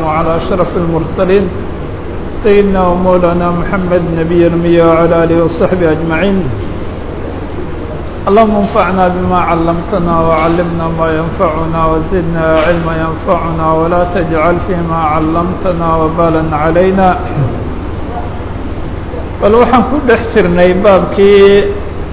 على أشرف المرسلين سيدنا ومولانا محمد نبي المية وعلى آله وصحبه أجمعين اللهم انفعنا بما علمتنا وعلمنا ما ينفعنا وزدنا علما ينفعنا ولا تجعل فيما علمتنا وبالا علينا bal waxaan ku dhex jirnay baabkii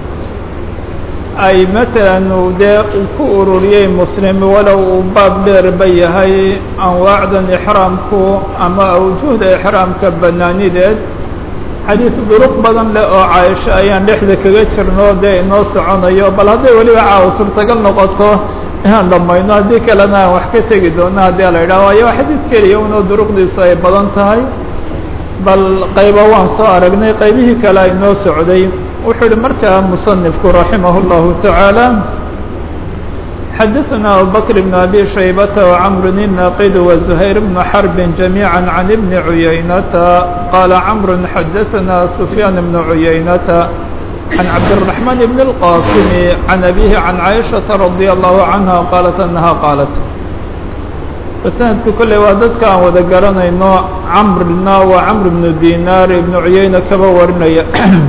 ay matalan uu dee uu ku ururiyey muslim walow uu baab dheerba yahay anwaacdan ixraamku ama awjuhda ixraamka banaanideed xadiis duruq badan leh oo caaisho ayaan dhexda kaga jirno dee inoo soconayo bal hadday weliba caawa suurtagal noqoto inaan dhamayno haddii kalena aan wax ka tegi doono haddii la yidhaha waayo xadiis keliya unoo duruqdiisu ay badan tahay bal qayba waan soo aragnay qaybihii kale ay noo socday wuxuu uhi markaa musanifku raximah اllahu taعaalى xadaثna abubakr bn abi shaybata وcmr الnaqid وزhayr bn xrb جamيعا عan bn عuyaynata qala cmr xadaثna سfyaan bn عuyaynata عan cabdالرaحman bn الqاsim عan abihi عan caiشhaةa radي الlahu عanha qalat anaha qaalat sanadku kolley waa dadka aan wada garanayno camrna waa camr ibnu dinaar ibnu cuyeyne kaba warinaya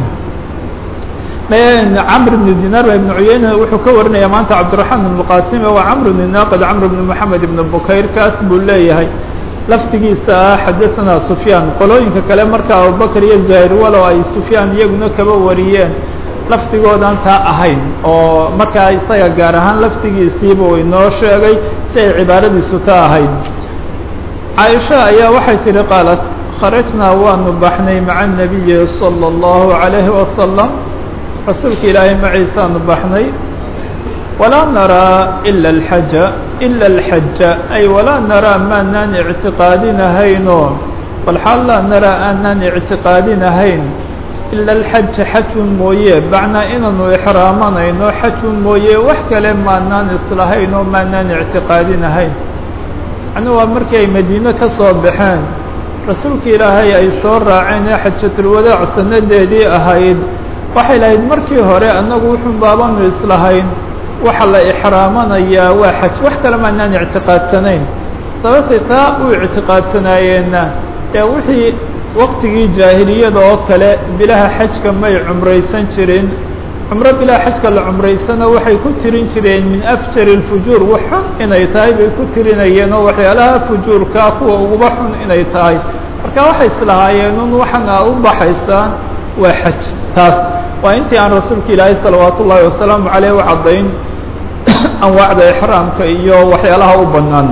camr ibnu dinaar ba ibnu cuyeyne wuxuu ka warinaya maanta cabdiraxmaan ibnu qasime waa camr ibnu naaqid camr ibnu moxamed ibnu bukayr kaas buu leeyahay laftigiisa ah xadaثana sufyaan qolooyinka kale marka abubakr iyo zahir walow ay sufyaan iyaguna kaba wariyeen laftigoodan taa ahayn oo markaa isaga gaar ahaan laftigiisiiba uu inoo sheegay si ay cibaaradiisu ta ahayd caaisha ayaa waxay tihi qaalat kharajnaa waanu baxnay maca الnabiyi salى الlahu عalayhi wasalam rasuulka ilaahay maciisaanu baxnay walaa naraa ila اlxaja ila اlxaja ay walaa naraa maanaan ictiqaadinahayno walxaal laa naraa aanaan ictiqaadinahayn ila alxaja xajun mooye bacnaa inaanu ixraamanayno xajun mooye wax kale maanaan islahayn oo maanaan ictiqaadinahayn macnuu waa markii ay madiine ka soo baxeen rasuulka ilaahay ay soo raaceen ee xajatulwadaac sanadeedii ahayd waxay lahayd markii hore annagu wuxun baabanu islahayn waxa la ixraamanayaa waa xaj wax kale maanaan ictiqaadsanayn sababtay taa u ictiqaadsanaayeenna ee wixii waqtigii jaahiliyada oo kale bilaha xajka may cumraysan jirin cumro bilaha xajka la cumraysana waxay ku tirin jireen min afjari اlfujuur wax xun inay tahay bay ku tirinayeen oo waxyaalaha fujuurkaa kuwa uguba xun inay tahay marka waxay islahaayeen un waxan aa u baxaysaan waa xaj taas waa intii aan rasuulka ilaahay salawaat ullaahi wasalaamu caleyh u caddayn anwaacda ixraamka iyo waxyaalaha u banaan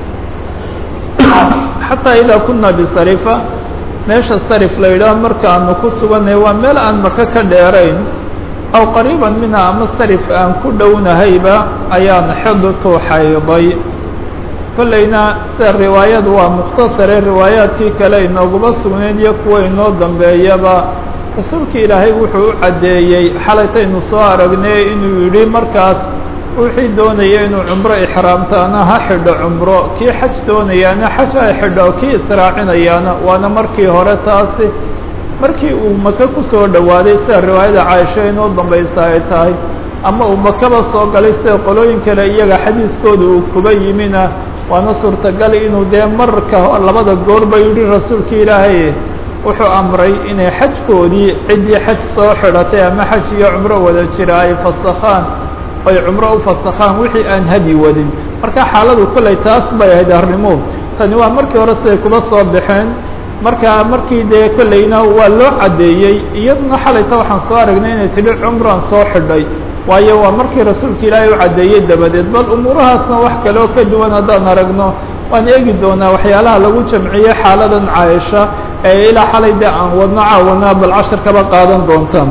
xataa idaa kuna bisarifa meesha sarif la yidhaah markaanu ku suganay waa meel aan maka ka dheerayn aw qariiban minha ama sarif aan ku dhownahayba ayaan xidtu xayday kollayna sida riwaayadu waa mukhtasare riwaayaadkii kale inooguma sugnayd iyo kuwa inoo dambeeyaba rasuulka ilaahay wuxuu u caddeeyey xalaytaynu soo aragnay inuu yidhi markaas wixii doonaya inuu cumro ixraamtaana ha xidho cumro kii xaj doonayaana xaj ha xidho kii israacinayaana waana markii hore taasi markii uu maka kusoo dhowaaday sida riwaayada caaisha inoo dambaysa ay tahay ama uu makaba soo galay sida qolooyin kale iyaga xadiiskooda uu kuba yimina waana suurtagal inuu dee marka labada goorba yidhi rasuulka ilaahay wuxuu amray inay xajkoodii ciddii xaj soo xidhatay ama xaj iyo cumro wada jira ay fasakhaan ay cumro u fasakhaan wixii aan hadi wadin marka xaaladu kollay taas bay ahayd arrimuhu tani waa markii hore siday kuba soo baxeen marka markii dee kollayna waa loo caddeeyey iyaduna xalayta waxaan soo aragnay inay tidhi cumraan soo xidhay waayo waa markii rasuulka ilaahay u caddeeyey dabadeed bal umuurahaasna wax kale oo ka duwan haddaan aragno waan eegi doonaa waxyaalaha lagu jamciyey xaaladan caaisha ee ilaa xalay dee aan wadno caawana bal cashar kaba qaadan doontaan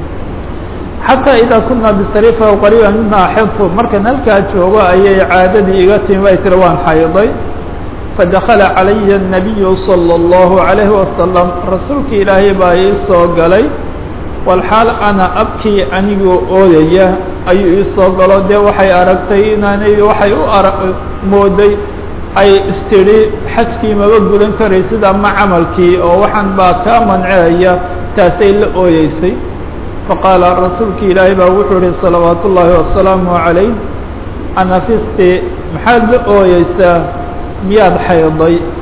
xataa idaa kunaa bisarifa aw qariiba minha xidfu markan halkaa joogo ayay caadadii iga timi bay tiri waan xayday fadakala calaya الnabiyu salى اllahu عalayhi wasalam rasuulka ilaahay baa ii soo galay walxaal ana abkii anigoo oodaya ayuu ii soo galo dee waxay aragtay inaanay waxay u ara mooday ay istidhi xajkii maba gudan karaysid ama camalkii oo waxaan baa kaa manceaya taasay la ooyeysay faqaala rasuulka ilaahay baa wuxuu ihi salawaat ullaahi wasalaamu calayh anafisti maxaad la ooyeysaa miyaad xayday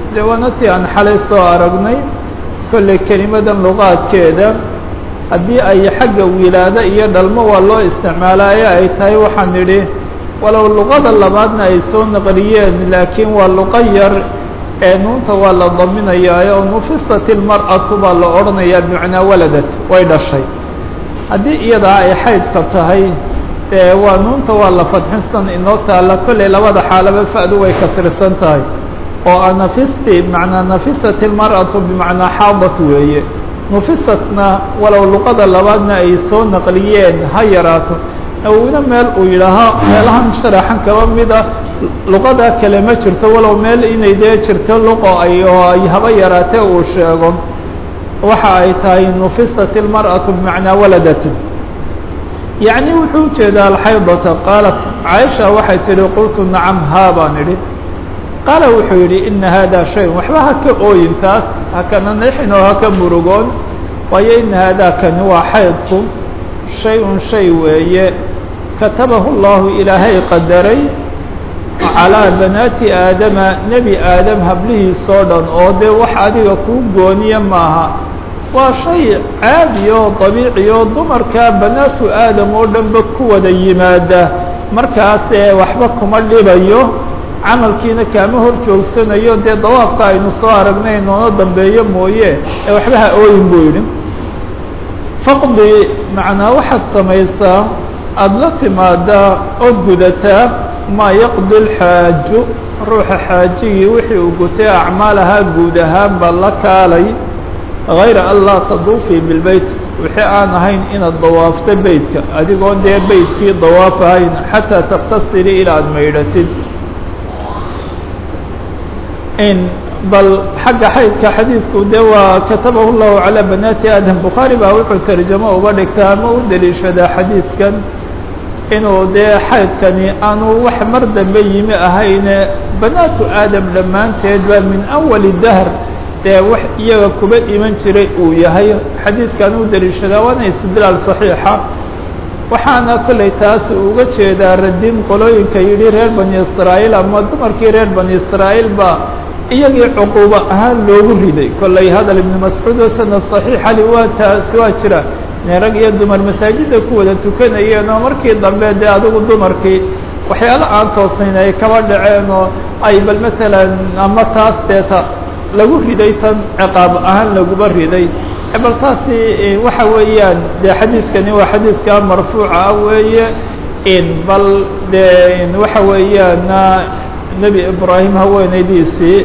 dee waana tii aan xalay soo aragnay kolley kelimadan luqaadkeeda haddii ay xagga wilaado iyo dhalmo waa loo isticmaalaaye ay tahay waxaan idhi walow luqada labaadna ay soo naqliyeen laakiin waa luqa yar ee nuunta waa la daminayaa oo nufisat ilmar'atu baa la odhanayaa bimacnaa waladat way dhashay haddii iyadaa ay xaydka tahay dee waa nuunta waa la fadxinsan inoo taalla kolley labada xaalaba fa'du way kasrisan tahay oo anafisti bimacnaa nafisat ilmar'atu bimacnaa xaadat weeye nufisatna walow luqada labaadna ay soo naqliyeen ha yaraato nawina meel uu yidhaaho meelahan sharaxan kaba mida luqada kale ma jirto walow meel inay dee jirto luqo ay oo ay haba yaraatee uu sheego waxa ay tahay nufisat ilmar'atu bimacnaa waladat yacni wuxuu ujeedaa alxaydata qaalat caaisha waxay tihi qultu nacam haa baan idhi qaala wuxuu yidhi ina hada shayun waxba ha ka ooyin taas hakana nixin oo haka murugoon waayo ina haadaa kani waa xaydku shay-un shay weeye katabahu llahu ilaahay qadaray calaa banaati aadama nebi aadam hablihiisoo dhan oo dee wax adiga kuu gooniya maaha waa shay caadi oo dabiici oo dumarka banaatu aadam oo dhanba ku wada yimaada markaasee waxba kuma dhibayo camalkiina kaama hor joogsanayo dee dawaafka aynu soo aragnay noona dambeeyo mooye ee waxba ha ooyin buu yidhi faqdi macnaa waxaad samaysaa aada la timaadaa ood gudataa maa yaqdi lxaaju ruuxa xaajigii wixii uu gutay acmaalahaa guud ahaanba la kaalay hayra an laa taduufii bilbeyt wixii aan ahayn inaad dawaafto beytka adigoo dee beytkii dawaaf ahayn xataa taktasiri ilaa aada maydhatid in bal xagga xaydka xadiidku de waa katabahu llahu calaa banaati aadam bukhaari baa wuxuu tarjamo uga dhigtaa ama u deliishadaa xadiidkan inuu dee xaydkani aanu wax mar dambe yimi ahayne banaatu aadam dhammaanteed baa min awali dahr dee wax iyaga kuba iman jiray uu yahay xadiidkan u deliishadaa waana istidlaal saxiixa waxaana kollay taas uga jeedaa radin qolooyinka yidhi reer bani israa'iil ama dumarkii reer bani israa'iil ba iyagii cuquubo ahaan loogu riday kollay hadal ibnu mascuud oo sanad saxiixa li waa taasi waa jira ne rag iyo dumar masaajidda ku wada tukanayeen oo markii dambe dee adigu dumarkii waxyaalo aan toosnayn ay kaba dhaceen oo ay bal matalan ama taas deeta lagu riday tan ciqaab ahaan laguba riday bal taasi waxa weeyaan dee xadiidkani waa xadiidka marfuuca ah weeye in bal dee waxa weeyaana nebi ibraahim haweenaydiisii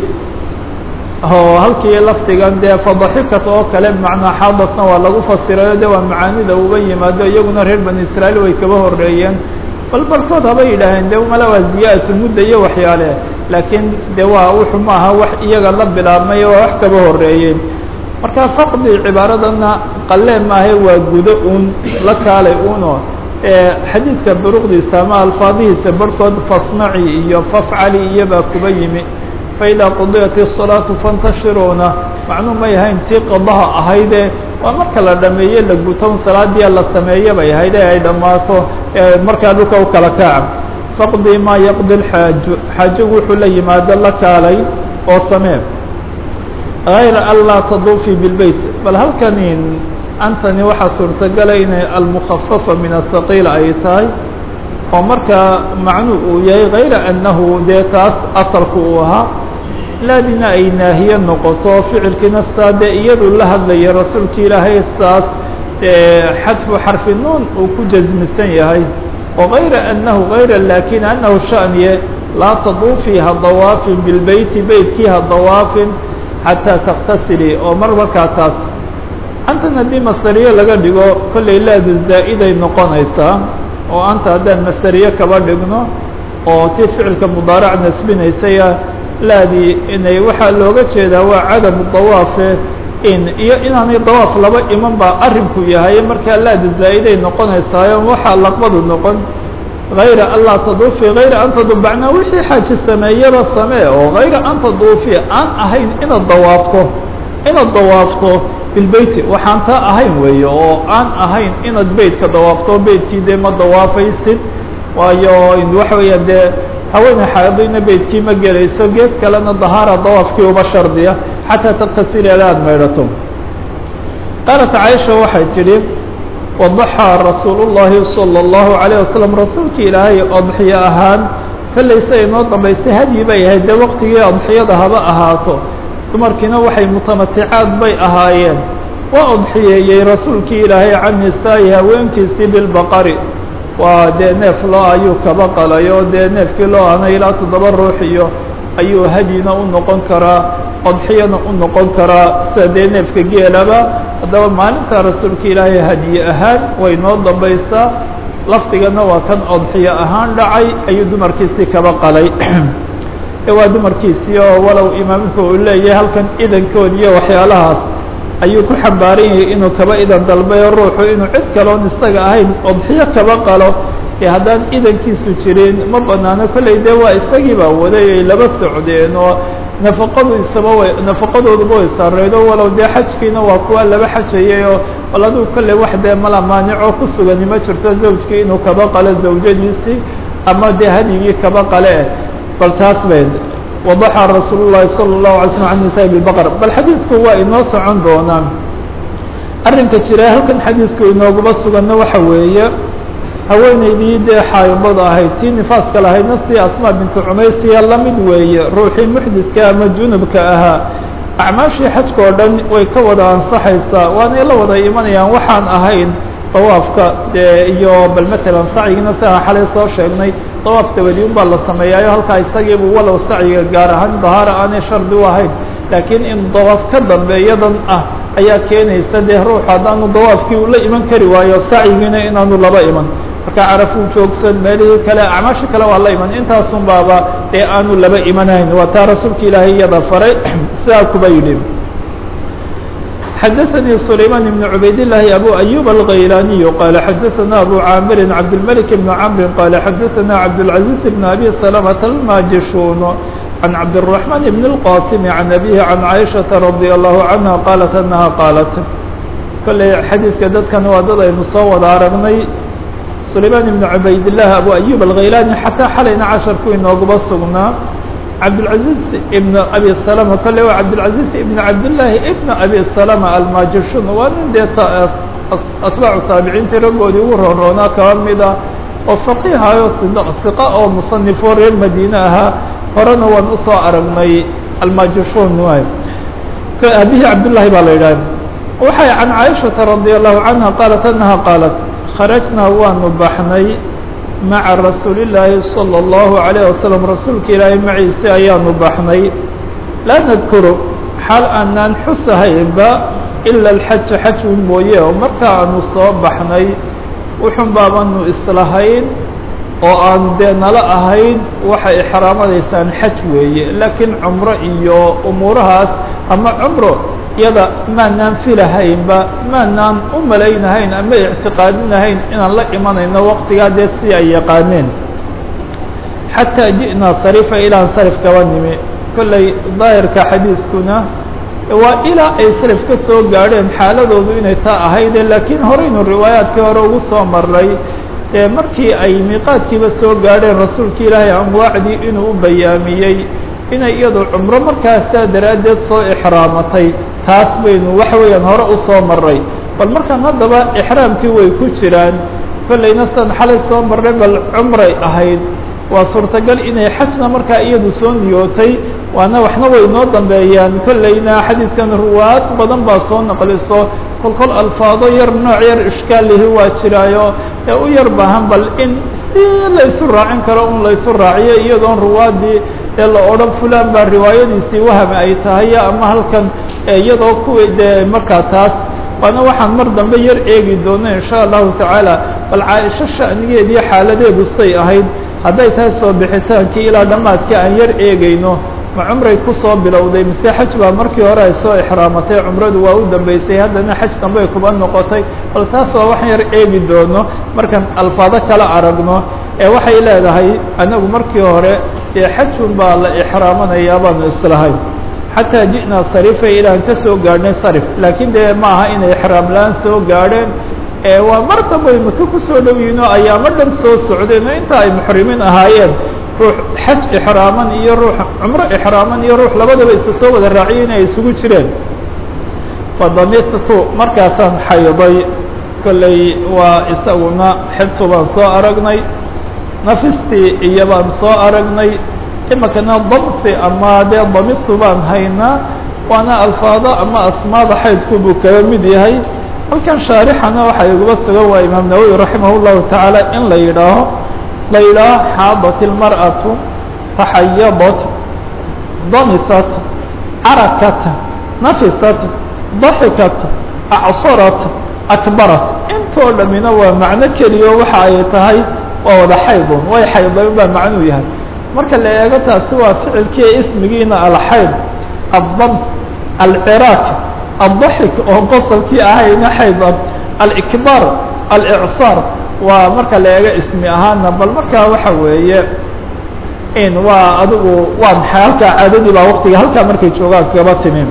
oo halkii laftigan dee fadaxikat oo kale macnaa xaadatna waa lagu fasirayo de waa macaanida uba yimaado iyaguna reer bani israa'iil way kaba horeeyeen bal barkood haba yidhaaheen de mala waa ziyaadatu mudda iyo waxyaale laakiin de waa wuxuu maaha wax iyaga la bilaabmay waa wax kaba horeeyeen marka faqdi cibaaradana qalee maahe waa gudo uun la kaalay uno xadiidka duruqdiisa ama alfaadihiisa barhkood fasnaci iyo fafcali iyobaa kuba yimi faidaa qudiyat الصalaatu fantashiruuna macnuu may ahayn tii qadaha ahayde waa marka la dhameeye la guton salaadiia la sameeye bay ahayd ee ay dhammaato markaa dhulka u kala kaca faqdi maa yaqdi xaaju xaajigu wuxuu la yimaado la kaalay oo samee غayra an laa taduufii bilbeyt bal halkani antani waxaa suurtagala inay almukafafa min ahaqiil ay tahay oo markaa macnuu uu yahay غayra annahu dee taas asalku uu ahaa laadina ay naahiye noqoto ficilkiina saa dee iyadu la hadlaya rasuulka ilaahay saas xadfu xarfi nuun uu ku jasmisan yahay وغayra أnahu غayra lakin anahu shaniye laa taduufii ha dawaafin bilbeyti beytkii ha dawaafin xataa taktasili oo mar markaa taas antan haddii masdariye laga dhigo kollay laadu zaa'iday noqonaysaa oo anta haddaan masdariye kaba dhigno oo tii ficilka mudaarac nasbinaysaya laadii inay waxaa looga jeedaa waa cadamu dawaafe in iyo inaanay dawaaf laba iman baa arrinku yahay markaa laadu zaa'iday noqonaysaayo waxaa laqbadu noqon غayra an laa taduufi غayra an tadu macnaa wixii xaaji sameeyaba samee oo غayra an taduufi aan ahayn inaad dawaafto inaad dawaafto bilbeyti waxaan taa ahayn weeye oo aan ahayn inaad beytka dawaafto beytkii dee ma dawaafaysid waayo waxa weeya dee haweeney xaadayna beydkii ma gelayso geed kalena dahaara dawaafkii uba shardiya xataa taktasila ila aada maydhato qaalat caaisha waxay tidhi wadaxaa rasuulu llahi salى اllahu عalيه wasalam rasuulka ilaahay odxiyo ahaan kallayse inoo dambaystay hadyi bay ahayd dee waqtigii odxiyada haba ahaato dumarkiina waxay mutamaticaad bay ahaayeen waa odxiyeeyey rasuulkii ilaahay can nisaa'i haweenkiisii bilbaqari waa dee neef loo ayuu kaba qalayo dee neefkii loo ana ilaa toddoba ruux iyo ayuu hadyina u noqon karaa odxiyana u noqon karaa sida dee neefka geelaba haddaba maalinta rasuulka ilaahay hadyi ahaan way noo dambaysaa lafdigana waa kan odxiyo ahaan dhacay ayuu dumarkiisii kaba qalay waa dumarkiisii oo walow imaamka uu leeyahay halkan idankood iyo waxyaalahaas ayuu ku xambaaran yahay inuu kaba idan dalbayo ruuxu inuu cid kaloon isaga ahayn odxiyo kaba qalo ee haddaan idankiisu jirin ma banaano kolley dee waa isagii baa waday ay laba socdeen oo nafaqadu isaba way nafaqadooduba way sareydo walow dee xajkiina waa kuwa laba xajayay oo bal aduu kolley wax dee mala maanicoo ku sugani ma jirto zawjkii inuu kaba qalo zawjadiisii ama dee hadyigii kaba qale bal taas bay wadaxa rasuul llahi salى الlahu alay slm an nisaa bibaqr bal xadiidku waa inoo socon doonaan arrinka jira halkan xadiidku inooguma suganna waxa weeye haweeneydii dee xaayibada ahayd tii nifaaska lahaydna si asmaa bintu cumaysiya lamid weeye ruuxii muxdidka ama junubka ahaa acmaashii xajka oo dhan way ka wada ansaxaysaa waanay la wada imanayaan waxaan ahayn dawaafka dee iyo bal matalan sacyigiina sidaan xalay soo sheegnay dawaaf dabadi un baa la sameeyaayo halkaa isagiibu walow sacyiga gaar ahaan dahaara aanay shardi u ahayn laakiin in dawaaf ka dambeeyadan ah ayaa keenaysa dee ruuxu haddaanu dawaafkii ula iman kari waayo sacyigiina inaanu laba iman marka carafuu joogsan meelihii kale acmaasha kale waa la iman intaasun baaba dee aanu laba imanayn waa taa rasuulka ilaahay iyada faray sidaa kuba yidhi xdثnي سليمان بن عbayd اللhi أbو أيوب الغيلاني قال xdثnا أbو عاmر عبدالملك بن عمر قال xdثnا عبدالعزيز بن أبي سلمة الماجشون عن عبدالرحمن بن القاسم عن أبيه عن عائشة رضي الله عنها قالت أنها قالت kلey xadيiثka dadkan waa dad aynu soo wada aragnay سليمان بن عbayd اللh أbو أيوب الغيلاني xatىa xalayna caشhaرku inooguba sugnaa cabdالعaزيز بن أbي سلمة kale waa cabdالعaزيز بن cabdاللahi بن أbي سلمة almajishun waa nin dee atbaacu taabiciintii raggoodii ugu roonroonaa kaba mida oo faqihayo ثiqa oo muصنifo reer madine ahaa horena waan usoo aragnay almajishun waay abihi cabdالlahi baa la yidhah waxay can caaishaةa رadي الlahu canha qaalat anaha qaalat kharajnaa waanu baxnay maca rasuuli illaahi salى اllahu عalayه wasalam rasuulka ilaahay maciise ayaanu baxnay laa nadkuru xaal aanaan xusahaynba ila alxaja xajun mooye oo marka aanu soo baxnay wuxun baabanu islahayn oo aan dee nala ahayn waxay ixraamadaysaan xaj weeye laakiin cumro iyo umuurahaas ama cumro yada maanaan filahaynba maanaan u malaynahayn ama ictiqaadinahayn inaan la imanayno waqtigaa dee si ay yaqaaneen xataa ji'naa sarifa ilaan sarif kaba nimi kolley daahirka xadiiskuna waa ilaa ay sarif ka soo gaadheen xaaladoodu inay taa ahayde laakiin horeynu riwaayaadkii hore ugu soo maray ee markii ay miiqaadkiiba soo gaadheen rasuulka ilaahay amwaacdii inuu u bayaamiyey inay iyadu cumro markaasaa daraaddeed soo ixraamatay taas baynu waxa weeyaan hore u soo maray bal markaan haddaba ixraamkii way ku jiraan kollayna san xalay soo marray bal cumray ahayd waa suurtagal inay xajna markaa iyadu soo niyootay waana waxna way noo dambeeyaan kollayna xadiidkan ruwaad badan baa soo naqliso kol kol alfaado yar nooc yar ishkaalihi waa jiraayo ee u yar baahan bal in si laysu raacin karo un laysu raaciyo iyadoon ruwaadii ee la odhan fulan baa riwaayadiisii waham ay tahay ama halkan iyadoo kuwii dee markaa taas waana waxaan mar dambe yar eegi doono insha allahu tacaala bal caaisho sha'nigeediyo xaaladeedu say ahayd hadday tahay soo bixitaankii ilaa dhammaadkii aan yar eegayno ma cumray kusoo bilowday mise xaj baa markii hore ay soo ixraamatay cumradu waa u dambeysay haddana xaj dambey kuba noqotay bal taas waa waxaan yar eegi doono markaan alfaado kala aragno ee waxay leedahay anagu markii hore dee xajun baa la ixraamanayaa baanu islahayn xataa ji'naa sarifa ilaan ka soo gaadhnay sarif laakiin dee ma aha inay ixraam la-aan soo gaadheen waa mar dambay maka kusoo dhow yihin oo ayaamo dhan soo socdeen oo inta ay muxrimiin ahaayeen ruux xaj ixraaman iyo ruux cumro ixraaman iyo ruux labadaba isa soo wada raaciyay inay isugu jireen fadamitu markaasaan xayday kolley waa isaguna xibtu baan soo aragnay nafistii iyo baan soo aragnay imikana damsi ama dee damitu baan haynaa waana alfaado ama asmaada xaydku buu kaga mid yahay halkan shaarixana waxaa iguba sugan waa imaam nawowi raximah llahu tacaala in la yidhaaho la yidhaaho xaadat ilmar'atu taxayadat damisat carakat nafisat daxikat acsarat akbarat intoo dhamina waa macno keliyo waxa ay tahay waa wada xaydun way xayday baa macnuu yahay marka la eego taasi waa ficilkii ismigiina alxayd addams alciraaq addaxik oo qosolkii ahayna xaydan alikbaar alicsaar waa marka la eego ismi ahaana bal markaa waxa weeye in waa adigu waa maxay halkaa caadadii baa waktiga halkaa markay joogaan kaba timi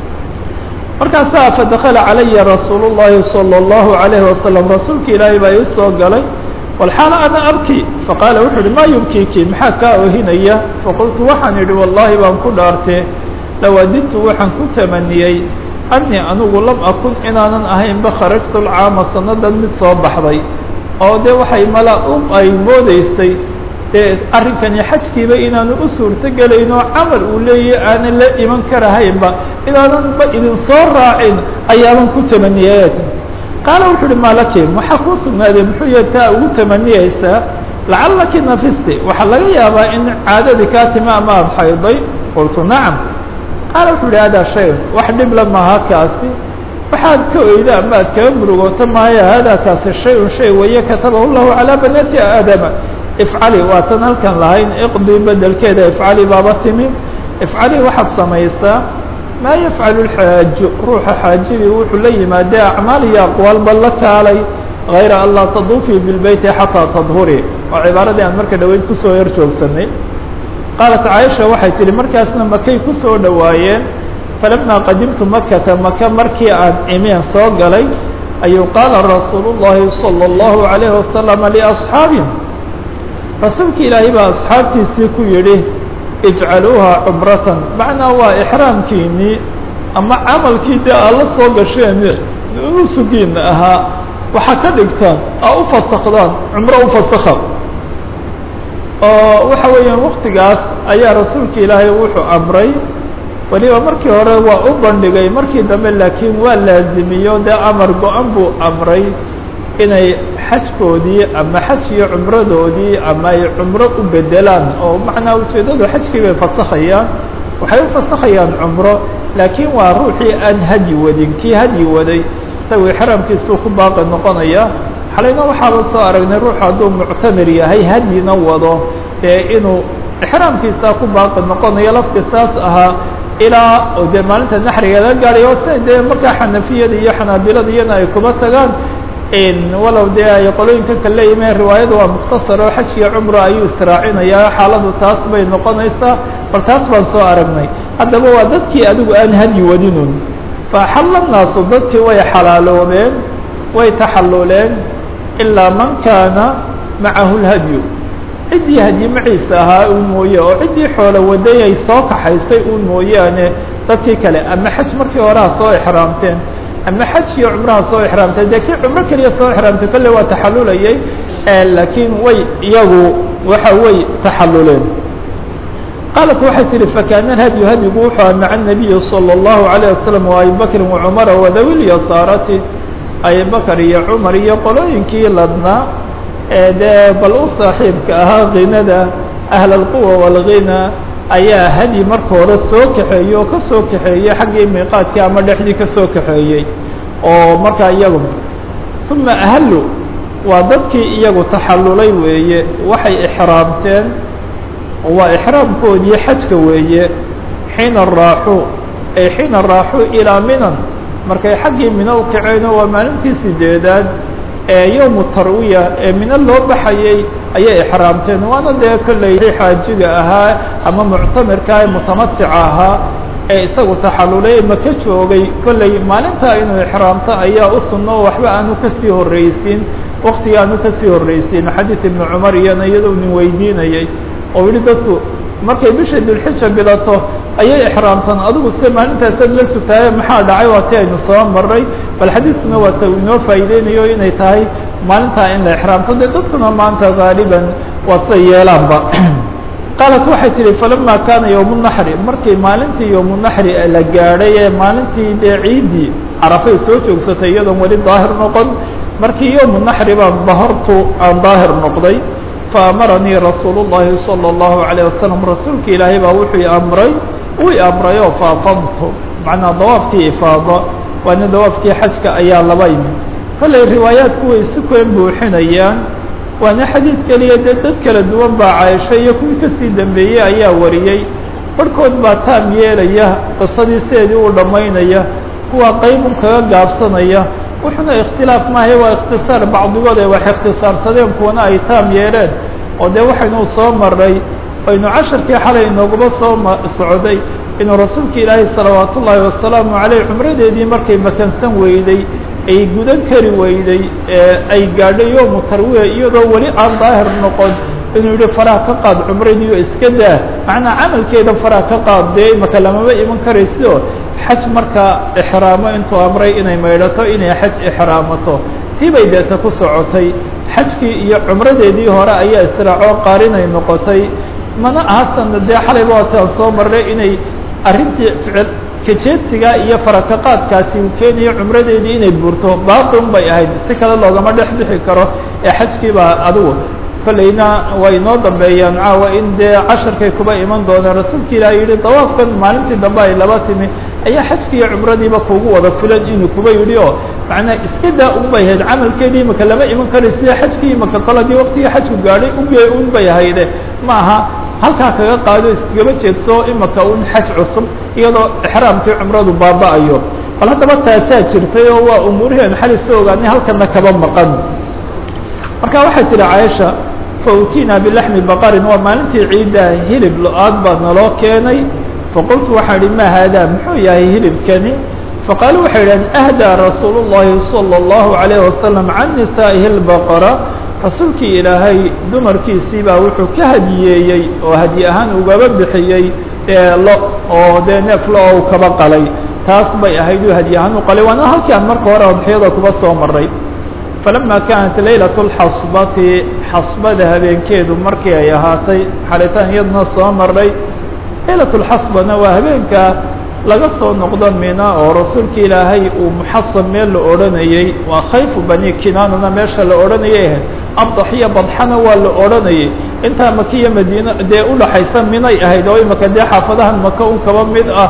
markaasaa fadakala calaya rasuul الlahi salى الlahu عalayhi wasalam rasuulka ilaahay baa ii soo galay walxaala ana abki faqaala wuxuu uhi maa yubkiki maxaa kaa ohinaya faqultu waxaan idhi wallahi baan ku dhaartee lawadidtu waxaan ku tamaniyey anii anigu lam akun inaanan ahaynba kharajtu lcaama sanadan mid soo baxday oo dee waxay mala u ay moodeysay dee arrinkani xajkiiba inaanu u suurto gelayno camal uu leeyahy aanan la iman karahaynba inaanan ba idin soo raacin ayaaban ku tamaniyey qaala wuxu uhi maalaki waxaa kuu sugnaaday muxuu yahay taa ugu tamaniyeysaa lacallaki nafisti waxaa laga yaabaa in caadadii kaa timi ama aada xayday qultu nacam qaala wuxuu uhi hada shay wax dhibla maaha kaasi waxaad ka oyda ama ad kaga murugooto maayo hada kaasi shay-un shay weeye katabahu llahu calaa banaati aadama ifcali waatan halkan lahayn iqdii bedelkeeda ifcali baaba timi ifcali waxaad samaysaa maa yafcalu lxaaju ruuxa xaajidii wuxuu la yimaadee acmaal iyo aqwaalba la taalay hayra an laa taduufii bilbeyti xataa tadhurii waa cibaaradii aan marka dhaweyd kusoo yar joogsanay qaalat caaisha waxay tihi markaasna makay kusoo dhowaayeen falamaa qadimtu makata maka markii aan imeen soo galay ayuu qaala rasuulu llahi salى اllahu عalayhi wasalama liasxaabi rasuulki ilaahay baa asxaabtiisii ku yidhi ijcaluuha cumratan macnaa waa ixraamkiinii ama camalkii dee aad la soo gasheen nusugiina ahaa waxaa ka dhigtaan aa u fasakdaan cumro u fasakha oo waxa weeyaan waktigaas ayaa rasuulka ilaahay wuxuu amray weliba markii hore waa u bandhigay markii dambe laakiin waa laazimiyo dee amar go-an buu amray inay xajkoodii ama xaj iyo cumradoodii ama ay cumro u bedelaan oo macnaa ujeeddadu xajkii bay fasakhayaan waxay u fasakhayaan cumro laakiin waa ruuxii aan hadyi wadin kii hadyi waday isagu ixraamkiisuu ku baaqi noqonaya xalayna waxaaba soo aragnay ruux hadduu muctamir yahay hadyina wado dee inuu ixraamkiisaa ku baaqi noqonayo lafti saas ahaa ilaa oo dee maalinta naxriga la gaadhay oo si dee markaa xanafiyada iyo xanaabilada iyana ay kuma tagaan walow dee ay qolooyinka kale leeyimaen riwaayada waa mukhtasar oo xaj iyo cumra ayuu israacinayaa xaaladu taas bay noqonaysaa bal taas baan soo aragnay haddaba waa dadkii adigu aan hadyi wadinun faaxalla naasu dadkii way xalaaloobeen way taxalluleen ilaa man kaana macahu lhadyu ciddii hadyi maciisa ahaa un mooye oo ciddii xoolo waday ay soo kaxaysay un mooyaane dadkii kale ama xaj markii horeha soo ixraamteen ama xaj iyo cumraha soo ixraamtay dee kii cumro keliya soo ixraamtay kolle waa taxalulayay laakiin way iyagu waxa way taxaluleen qaalat waxay tihi fakaana hadyu hadyigu wuxuu aha maca nabiyi salى اllahu عalيه wasalam wa abi bakrin wacumara wadawi lyasaarati abi bakr iyo cumar iyo qolooyinkii ladnaa ee dee bal u saaxiibka ahaa kinada ahl اlquwa wاlghina ayaa hadyi marka hore soo kaxeeyey oo ka soo kaxeeyey xaggii miiqaadkii ama dhexdii ka soo kaxeeyey oo markaa iyagu uma ahalu waa dadkii iyagu taxallulay weeye waxay ixraamteen waa ixraamkoodii xajka weeye xiina raaxuu ay xiina raaxuu ilaa minan markay xaggii mino u kaceenoo waa maalintii sideedaad ee yowmu tarwiya ee mino loo baxayay ayay ixraamteen waana dee kolley xaajiga ahaa ama muctamirka ee mutamatica ahaa ee isagu taxallulay maka joogay kolley maalintaa inuu ixraamto ayaa u sunno oo waxba aanu kasii horreysiin waktiga aanu kasii horreysiin xadiid ibnu cumar iyana iyadoo nin weydiinayay oo yihi dadku markay bisha dulxija bilato ayay ixraamtaan adigu se maalintaasaad la sugtaaye maxaa dhacay waa ti aynu soo maray bal xadiiskuna waa ta inoo faa'iideynayo inay tahay maalintaa in la ixraamto dee dadkuna maanta gaaliban waa siday yeelaanba qaalat waxay tihi falama kaana yowmu naxri markii maalintii yowmu naxri la gaadhay ee maalintii dee ciiddii carafay soo joogsatay iyadoon weli daahir noqon markii yowmu naxri baan dahortu aan daahir noqday faamaranii rasuulu llahi salى اllahu عalيه wasalam rasuulka ilaahay baa wuxuu amray uu amray oo faafadtu macnaa dawaafkii ifaada waana dawaafkii xajka ayaa laba imi kollay riwaayaadku way si kuen buuxinayaan waana xadiid keliya dee dad kala duwan baa caaisho iyo kuwii kasii dambeeyey ayaa wariyey barhkood baa taam yeelaya qisadii sideedii uu dhammaynaya kuwa qaybun kaga gaabsanaya wuxuna ikhtilaaf maahay waa ikhtisaar bacdigood ay wax ikhtisaarsadeen kuwana ay taam yeeleen oo dee waxaynu soo maray aynu casharkii xalay inoogaba soo socday inuu rasuulka ilaahay salawaat ullaahi wasalaamu caleyh cumradeedii markay makansan weyday ay gudan kari weyday ay gaadhay yowmu tarwiya iyadoo weli aan daahir noqon inuu yihi faraha ka qaad cumradiiyo iska daa macnaa camalkeeda faraha ka qaad dee imaka lamama iman karaysioo xaj markaa ixraamo intuu amray inay maydhato inay xaj ixraamato tii bay deeta ku socotay xajkii iyo cumradeedii hore ayaa israacoo qaarinay noqotay mana ahasana dee xalayba waataan soo marnay inay arrintii ficil kajeedsigaa iyo farakaqaadkaasi uu keenayo cumradeedii inay burto baaqun bay ahayd si kale loogama dhex bixi karo ee xajkii baa adigu kollayna way inoo dambeeyaan caawa in dee casharkay kuba iman doonaan rasuulka ilaah yihi dawaafkan maalintii dambe ay laba timi ayaa xajki iyo cumradiiba kugu wada filan inuu kuba yidhi oo macnaa iska daa un bay ahayd camalkeedii imaka lama iman karay sida xajkii imaka koladii waktigii xajku gaadhay uge un bay ahayde ma aha halkaa kaga qaado iskagaba jeedso imaka un xaj cusub iyadoo ixraamkii cumradu baaba-ayo bal haddaba taasaa jirtay oo waa umuuriheen xali soo ogaanay halkana kaba maqan marka waxay tihi caaisha fautiina bilaxmi baqarin waa maalintii ciidda hilib lo-aad baa naloo keenay faqultu waxaan ihi ma haadaa muxuu yahay hilibkani faqaalu waxay idhahdeen ahdaa rasuulu llahi salى اllahu عalayh wasalam can nisaa'ihi اlbaqara rasuulkii ilaahay dumarkiisii baa wuxuu ka hadiyeeyey oo hadiye ahaan ugaba bixiyey lo oo dee neef lo oo u kaba qalay taas bay ahayd uu hadiye ahaan u qalay waana halkii aan marka hore adxiyada kuba soo maray falama kaanat laylaة اlxasbati xasbada habeenkeedu markii ay ahaatay xalitaan iyadna soo maray laylaة اlxasbana waa habeenka laga soo noqdo mina oo rasuulka ilaahay uu muxasab meel la odhanayey waa khayfu bani kinaanana meesha la odhanayay ahayd abdaxiya badxana waa la odhanayay intaa makiya madiina dee udhaxaysa minay ahayd oo imaka dee xaafadahan maka un kaba mid ah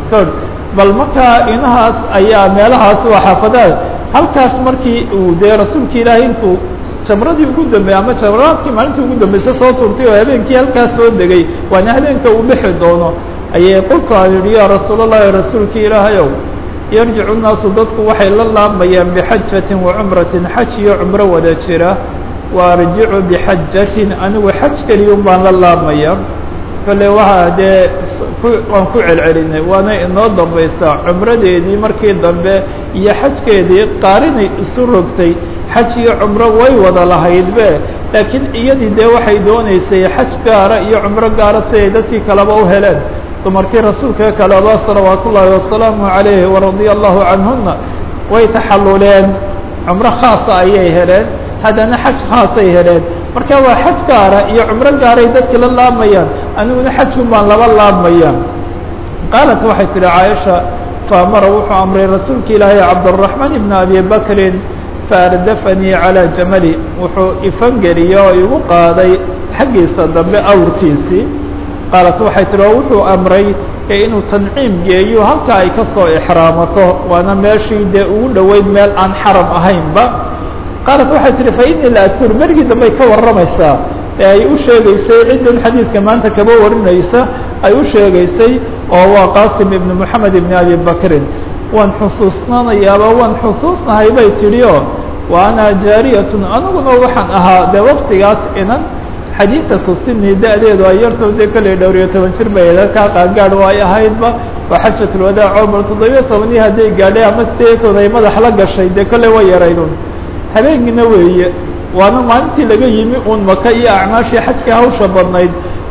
bal markaa inahaas ayaa meelahaas waa xaafadaha halkaas markii uu dee rasuulka ilaahay intuu jamradii ugu dambeeyey ama jamraadkii maalintii ugu dambeysay soo turtay oo habeenkii halkaas soo degay waana habeenka uu bixi doono ayay qolku aan yihi ya rasuul allahi rasuulki ilaahayow yarjicu nnaasu dadku waxay la laabayaan bixajatin wa cumratin xaj iyo cumro wada jira wa arjicu bixajatin anigu xaj keliyun baan la laabmaya kale waxaa dee waan ku celcelinay waana inoo dambaysaa cumradeedii markii dambe iyo xajkeedii qaarinay isu rogtay xaj iyo cumro way wada lahaydbe laakiin iyadii dee waxay dooneysay xaj gaara iyo cumro gaara si ay dadkii kaleba u heleen dumarkii rasuulka kaleba salawaat ullaahi wasalaamu calayhi waradia allahu canhuna way taxaluleen cumro khaasa ayay heleen haddana xaj khaasay heleen marka waa xaj gaara iyo cumro gaaray dadki la laamayaan aniguna xajkun baan laba laabmaya qaalat waxay tihi caaisha faamara wuxuu amray rasuulka ilaahay cabdالرaحmaan ibn abi bakrin faardafanii calى jamali wuxuu ifangeliyey oo igu qaaday xaggiisa dambe awrkiisii qaalat waxay tihi oo wuxuu amray inuu tanciim geeyo halka ay ka soo ixraamato waana meeshii dee ugu dhoweyd meel aan xaram ahaynba qaalat waxay tihi fainii la adkur berigii dambey ka warramaysaa ee ay u sheegaysay ciddan xadiidka maanta kaba warinaysa ay u sheegaysay oo waa qaasim ibn moxamed ibn abi bakrin waan xusuusnanayaaba waan xusuusnahay bay tidhi oo wa ana jaariyatun aniguna waxaan ahaa dee waktigaas inan xadiidatu sini da-deedu ay yarto dee kolley dhowr iyo toban jir bay kaa qaangaad oo ay ahaydba waa xajatulwadaac cumar toddobiyo tobanii hadday gaadhay ama sideetood ay madax la gashay dee kolley way yaraydun habeenkiina weeye waana maalintii laga yimi uun maka iyo acmaashii xajka hawsha badnayd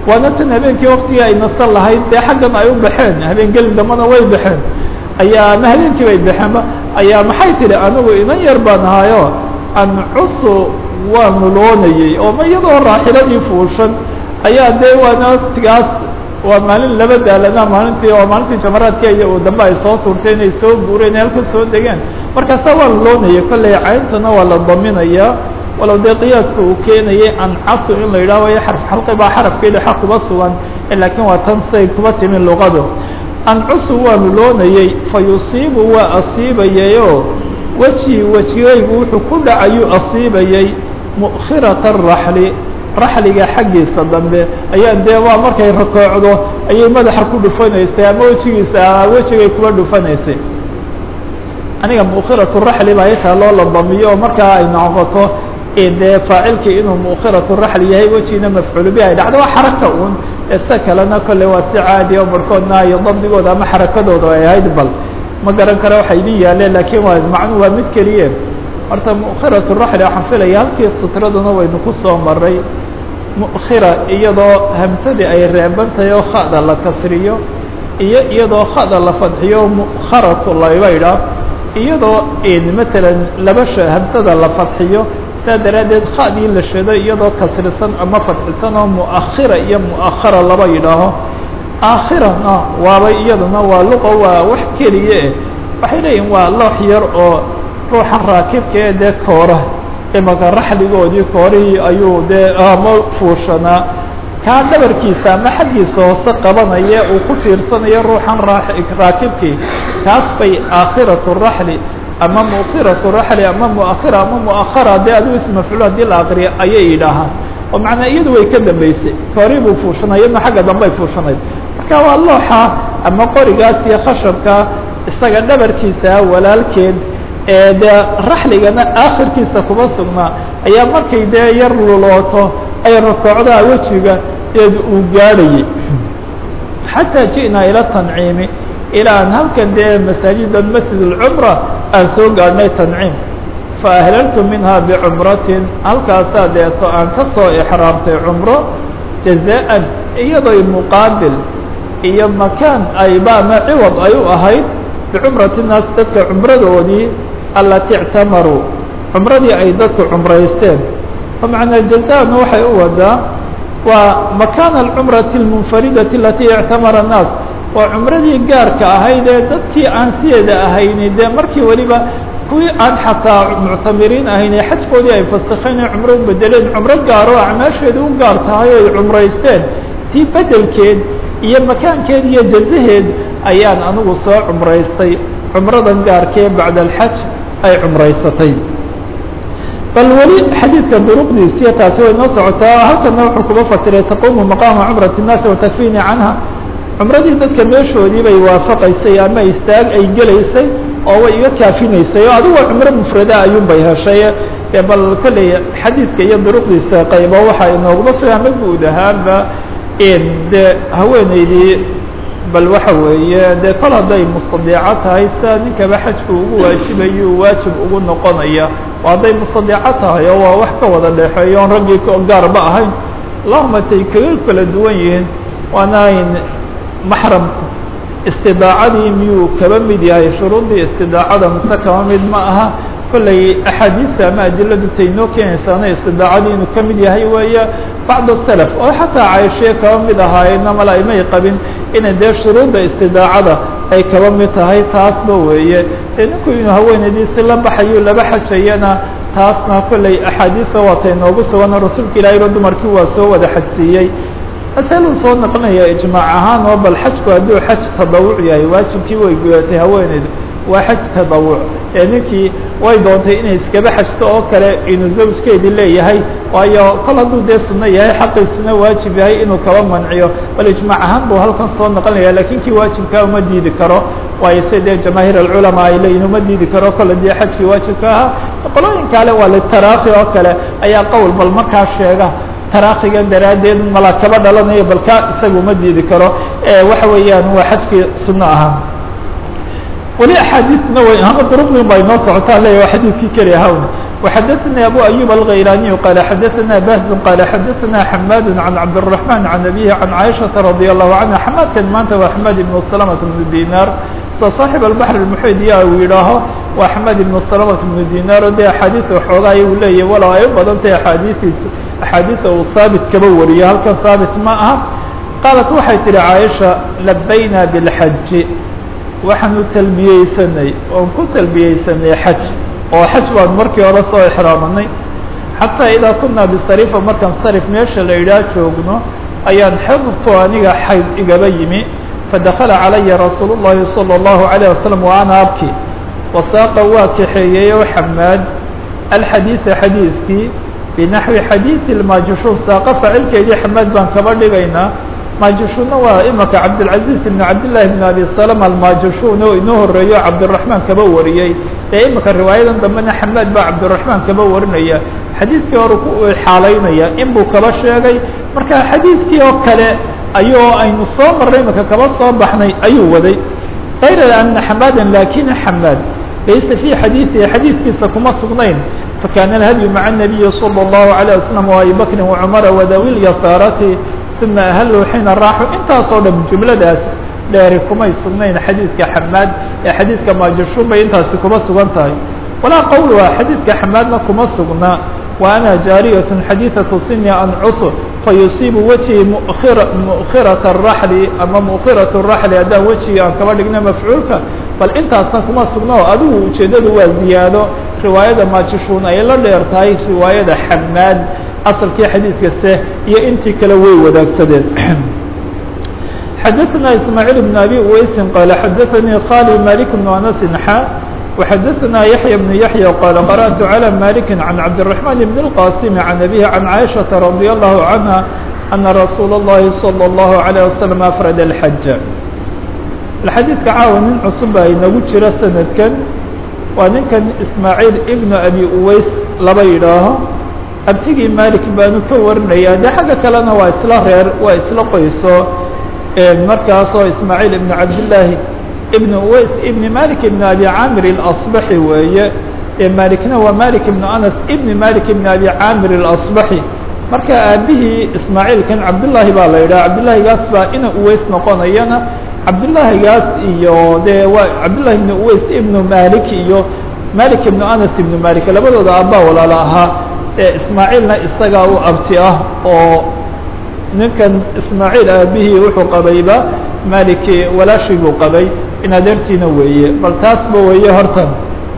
waana tan habeenkii waktigii ay nasan lahayd dee xaggan ay u baxeen habeen gelin dambana way baxeen ayaa ma habeenkii bay baxeenba ayaa maxay tidhi anigu inan yar baan ahaayo ancusu waa nuloonayey oo ma iyadoo raaxiladii fuushan ayaa dee waana waqtigaas waa maalin laba daalana maalintii oo maalintii jamaraadka iyo uu dambe ay soo tuurtay inay soo guureen halka soo degeen markaasa waa nuloonaya kolley cayntana waa la daminaya walow dee qiyaaska uu keenayay ancasu in la yidhaho y xarf xalqi baa xarafkeeda xa kuba sugan laakiin waa tan say kuba timin luqadu ancusu waa nuloonayey fa yusiibu waa asiibayayoo weji wejigaygu wuxuu ku dhacayuu asiibayey mu'khirata araxli raxliga xaggiisa dambe ayaa dee waa markay rakoocdo ayay madaxa ku dhufanaysay ama wejigiisa wejigay kuba dhufanaysay aniga mukhiratu raxli baa itaa loo ladamiyo oo markaa ay noqoto dee faacilkii inuu mukhiratu raxli yahay wejiina mafcuul bi ay dhacdo waa xaraka un ese kalena kolle waa si caadi o barhkoodna iyo dabdigooda ama xarakadooda ay ahayd bal ma garan karo waxay idin yaaleen lakin waa macnu waa mid keliye horta mukhiratu raxli waxaan filaya halkii sutraduna waynu ku soo maray mukhira iyadoo hamsadii ay reebantahay oo khada la kasriyo iyo iyadoo khada la fadxiyo mukharatu layba idhaah iyadoo matalan laba sh hamsada la fadxiyo saa daraaddeed khadii la shado iyadoo kasrisan ama fadxisan oo muakhira iyo muakhara laba yidhaaho aakhirana waaba iyaduna waa luqa waa wax keliye waxay leeyihin waa loox yar oo ruuxan raakibka ee dee koora imaka raxligoodii koorihii ayuu dee ama fuushanaa kaa dhabarkiisa ama xaggiisa hoose qabanaya uu ku fiirsanayo ruuxan raakibkii taas bay aakhiratu raxli ama mukhiratu raxli ama muakhira ama muakhara dee adigu ismafcuul hadii la aqriyo ayay yidhaahaan oo macnaa iyadu way ka dambeysay koori buu fuushanay iyadna xagga dambey fuushanayd marka waa looxa ama qorigaas iyo khashabka isaga dhabarkiisa walaalkeed ee dee raxligana aakhirkiisa kuma sugnaa ayaa markay dee yar lulooto ay rakoocdaa wejiga eed uu gaadhayay xataa ji'naa ila tanciimi ilaa aan halkan dee masaajidan masjid اlcumra aan soo gaadhnay tanciim faahlaltu minha bicumratin halkaasaa deeto aan ka soo exraamtay cumro jazaan iyadoo muqaabil iyo makaan ayba ama ciwad ay u ahayd bicumrati naas dadka cumradoodii alati ictamaruu cumradii ay dadku cumraysteen famacnaa jazana waxay u wadaa waa makaana alcumrati اlmunfaridati alati ictamara الnaas waa cumradii gaarka ahayd ee dadkii aan sideeda ahayni dee markii weliba kuwii aan xataa muctamiriin ahayn ee xajkoodii ay fasakeen ee cumro u bedeleen cumro gaaro acmaasheeda u gaar tahay o ay cumraysteen tii bedelkeed iyo makaankeed iyo jazaheed ayaan anigu soo cumraystay cumradan gaarkee bacda alxaj ay cumraysatay bal weli xadiidka duruqdiisiyo taasi way noo socotaa halkana wuxuu kuba fasiray taqumu maqaama cumrati الnaasi watakfini canha cumradii dadka meeshoodii bay waafaqaysay ama istaag ay gelaysay oo way iga kaafinaysay oo adigu waa cumro mufrada ayuun bay heshay e bal kolley xadiidka iyo duruqdiisa qaybo waxa inooguma suga ama guud ahaanba de haweeneydii bal waxa weeye dee kol hadday mustadiico tahay sia ninkaba xajku ugu waajibayo waajib ugu noqonaya oo hadday mustadiico tahay oo waa wax ka wada dhexeeyo on raggii gaarba ahayn allahuma tay kaga kala duwan yihiin waana maxramku istidaacadii miyuu kaba mid yahay shuruuddii istidaacada mise kaba mid ma aha kolley axaadiista ama adiladu tay noo keenaysaana istidaacadii inuu ka mid yahay weeye bacd salaf oo xataa caishee kaba mid ahaayeenna mala aymay qabin inay dee shuruudda istidaacada ay kaba mid tahay taasba weeye dee ninku inuu haweenaydiisi la baxayo laba xajayana taasna kolley axaadiista waatay noogu sugan rasuulka ilaahayba dumarkii waa soo wada xajsiiyey masaluu soo naqlinaya ijmaac ahaan oo bal xajku hadduu xaj tadawuc yahay waajibkii way gudatay haweeneydu waa xaj tadawuc ee ninkii way doontay inay iskaba xajto oo kale inuu zawjkeedii leeyahay waayo kol hadduu dee sunno yahay xaqiisuna waajib yahay inuu kaba manciyo bal ijmaac ahaan buu halkan soo noqonaya lakin kii waajibkaa uma diidi karo waayo si dee jamaahiir alculamaa ay leeyihin uma diidi karo kole dee xajkii waajibka ahaa qolooyin kale waa litaraakhi oo kale ayaa qowl bal markaa sheega taraakiga daraaddeed mala kaba dhalanayo balka isaga uma diidi karo waxa weeyaan waa xajkii sunno ahaa weli axaadiisna way ama duruqdin ba inoo socotaa leya waa xadiidkii keli ahawn وxadثnي أbو أيوب الغيلاني قال xdثnا بهز قال xdثnا حماد عن عبدالرحمن عن أبيه عن عائشة رضي الله عنها حماadkan maanta waa حماد بن سلمة بن ديناr so صاaحب البحر المحيد ya uu yidhaaho waa حماد بن سلمة بن ديناr o de أحاadiث xoogaay u leeyahy walow ay u badan tahay أحاadiiis أحاadiثa uu haaبت kaba wariyo halkan haaبت ma aha qaaلت waxay tihi عائشha لبyna بالحج waxaanu talbiyeysanay oon ku talbiyeysanay xaj oo xaj baan markii hore soo exraamanay xataa idaa kunaa bisarifa markaan sarif meesha la idhaah joogno ayaan xidtu aniga xayd igaba yimi fadakala calaya rasuul الlahi salى الlahu عalيه wasalam wa ana abki wasaaqa waa kaxeeyeyo xamaad alxadiiثa xadiidkii binaxwi xadiiثi اmaajushuun saaqa facilkeedii xamaad baan kaba dhigaynaa maajushuunna waa imaka cabdilcaziz ibn cabdillahi bn abi salama almaajushuun oo inoo horeeyo cabdiraxmaan kaba wariyey ee imika riwaayadan dambena xamaad baa cabdiraxmaan kaba warinaya xadiidkii hore ku xaalaynaya in buu kaba sheegay marka xadiidkii oo kale ayuu aynu soo marnay imika kaba soo baxnay ayuu waday kayra ana xamaadan lakina xamaad laysa fii xadiidihi xadiidkiisa kuma sugnayn fakana alhadyu maca الnabiyi salى الlahu عalيه wasalam وabi bakri وcumara wadawi lyasaarati uma ahaluu xiina raaxu intaasoo dhan jumladaas dheeri kumay sugnayn xadiidka xamaad ee xadiidka maajashuun bay intaasi kuma sugan tahay walaa qowluha xadiidka xamaadna kuma sugna wa ana jaariyatun xadiidatu sini ancusu fayusiibu wejhi mukira mukhirata araxli ama mukhiratu raxli haddaan wejigii aan kaba dhigna mafcuulka bal intaasna kuma sugna oo adigu ujeeddadu waa ziyaado riwaayada maajashuun ay la dheer tahay riwaayada xamaad asalkii xadiidkase iyo intii kale way wadaagsadeen xadaثna ismaaعيل بن abi uweysi qال xadaثnii khali malik بن anas xa وxadaثna yaحyى بن yaحyى qال qarأت عlى malik عan cabdالرحمن بن الqاsim عan abيه عan caiشhaةa رadي الlahu عanهa أna rasuul الlahi صلى الlahu عalيه waسلم afrad الxaj xadiidka caawa nin cusub baa inagu jira sanadkan waa ninkan ismaaعيل ibn abi uweys laba yidhaaho abtigii malik baanu ka warinaya de xagga kalena waa isla reer waa isla qoyso markaasoo ismaaعيل ibn cabdالlahi ibn uweys ibn malik ibn abi camir اlaصbaxi weeye malikna waa malik ibn anas ibn malik ibn abi camir اlaصbaxi marka aabihii ismaaعiilkan cabdالlahi baa la yidhaha cabdالlahigaas baa ina uweys noqonayana cabdالlahigaas iyo de waa cabdالlahi ibn uweys ibn malik iyo malik ibn anas ibn malik labadooda aabaa walaala ahaa ismaaعiilna isagaa u abti ah oo ninkan ismaaعiil aabihii wuxuu qabayba maliki walaashii buu qabay in adeertiina weeye bal taasba weeye horta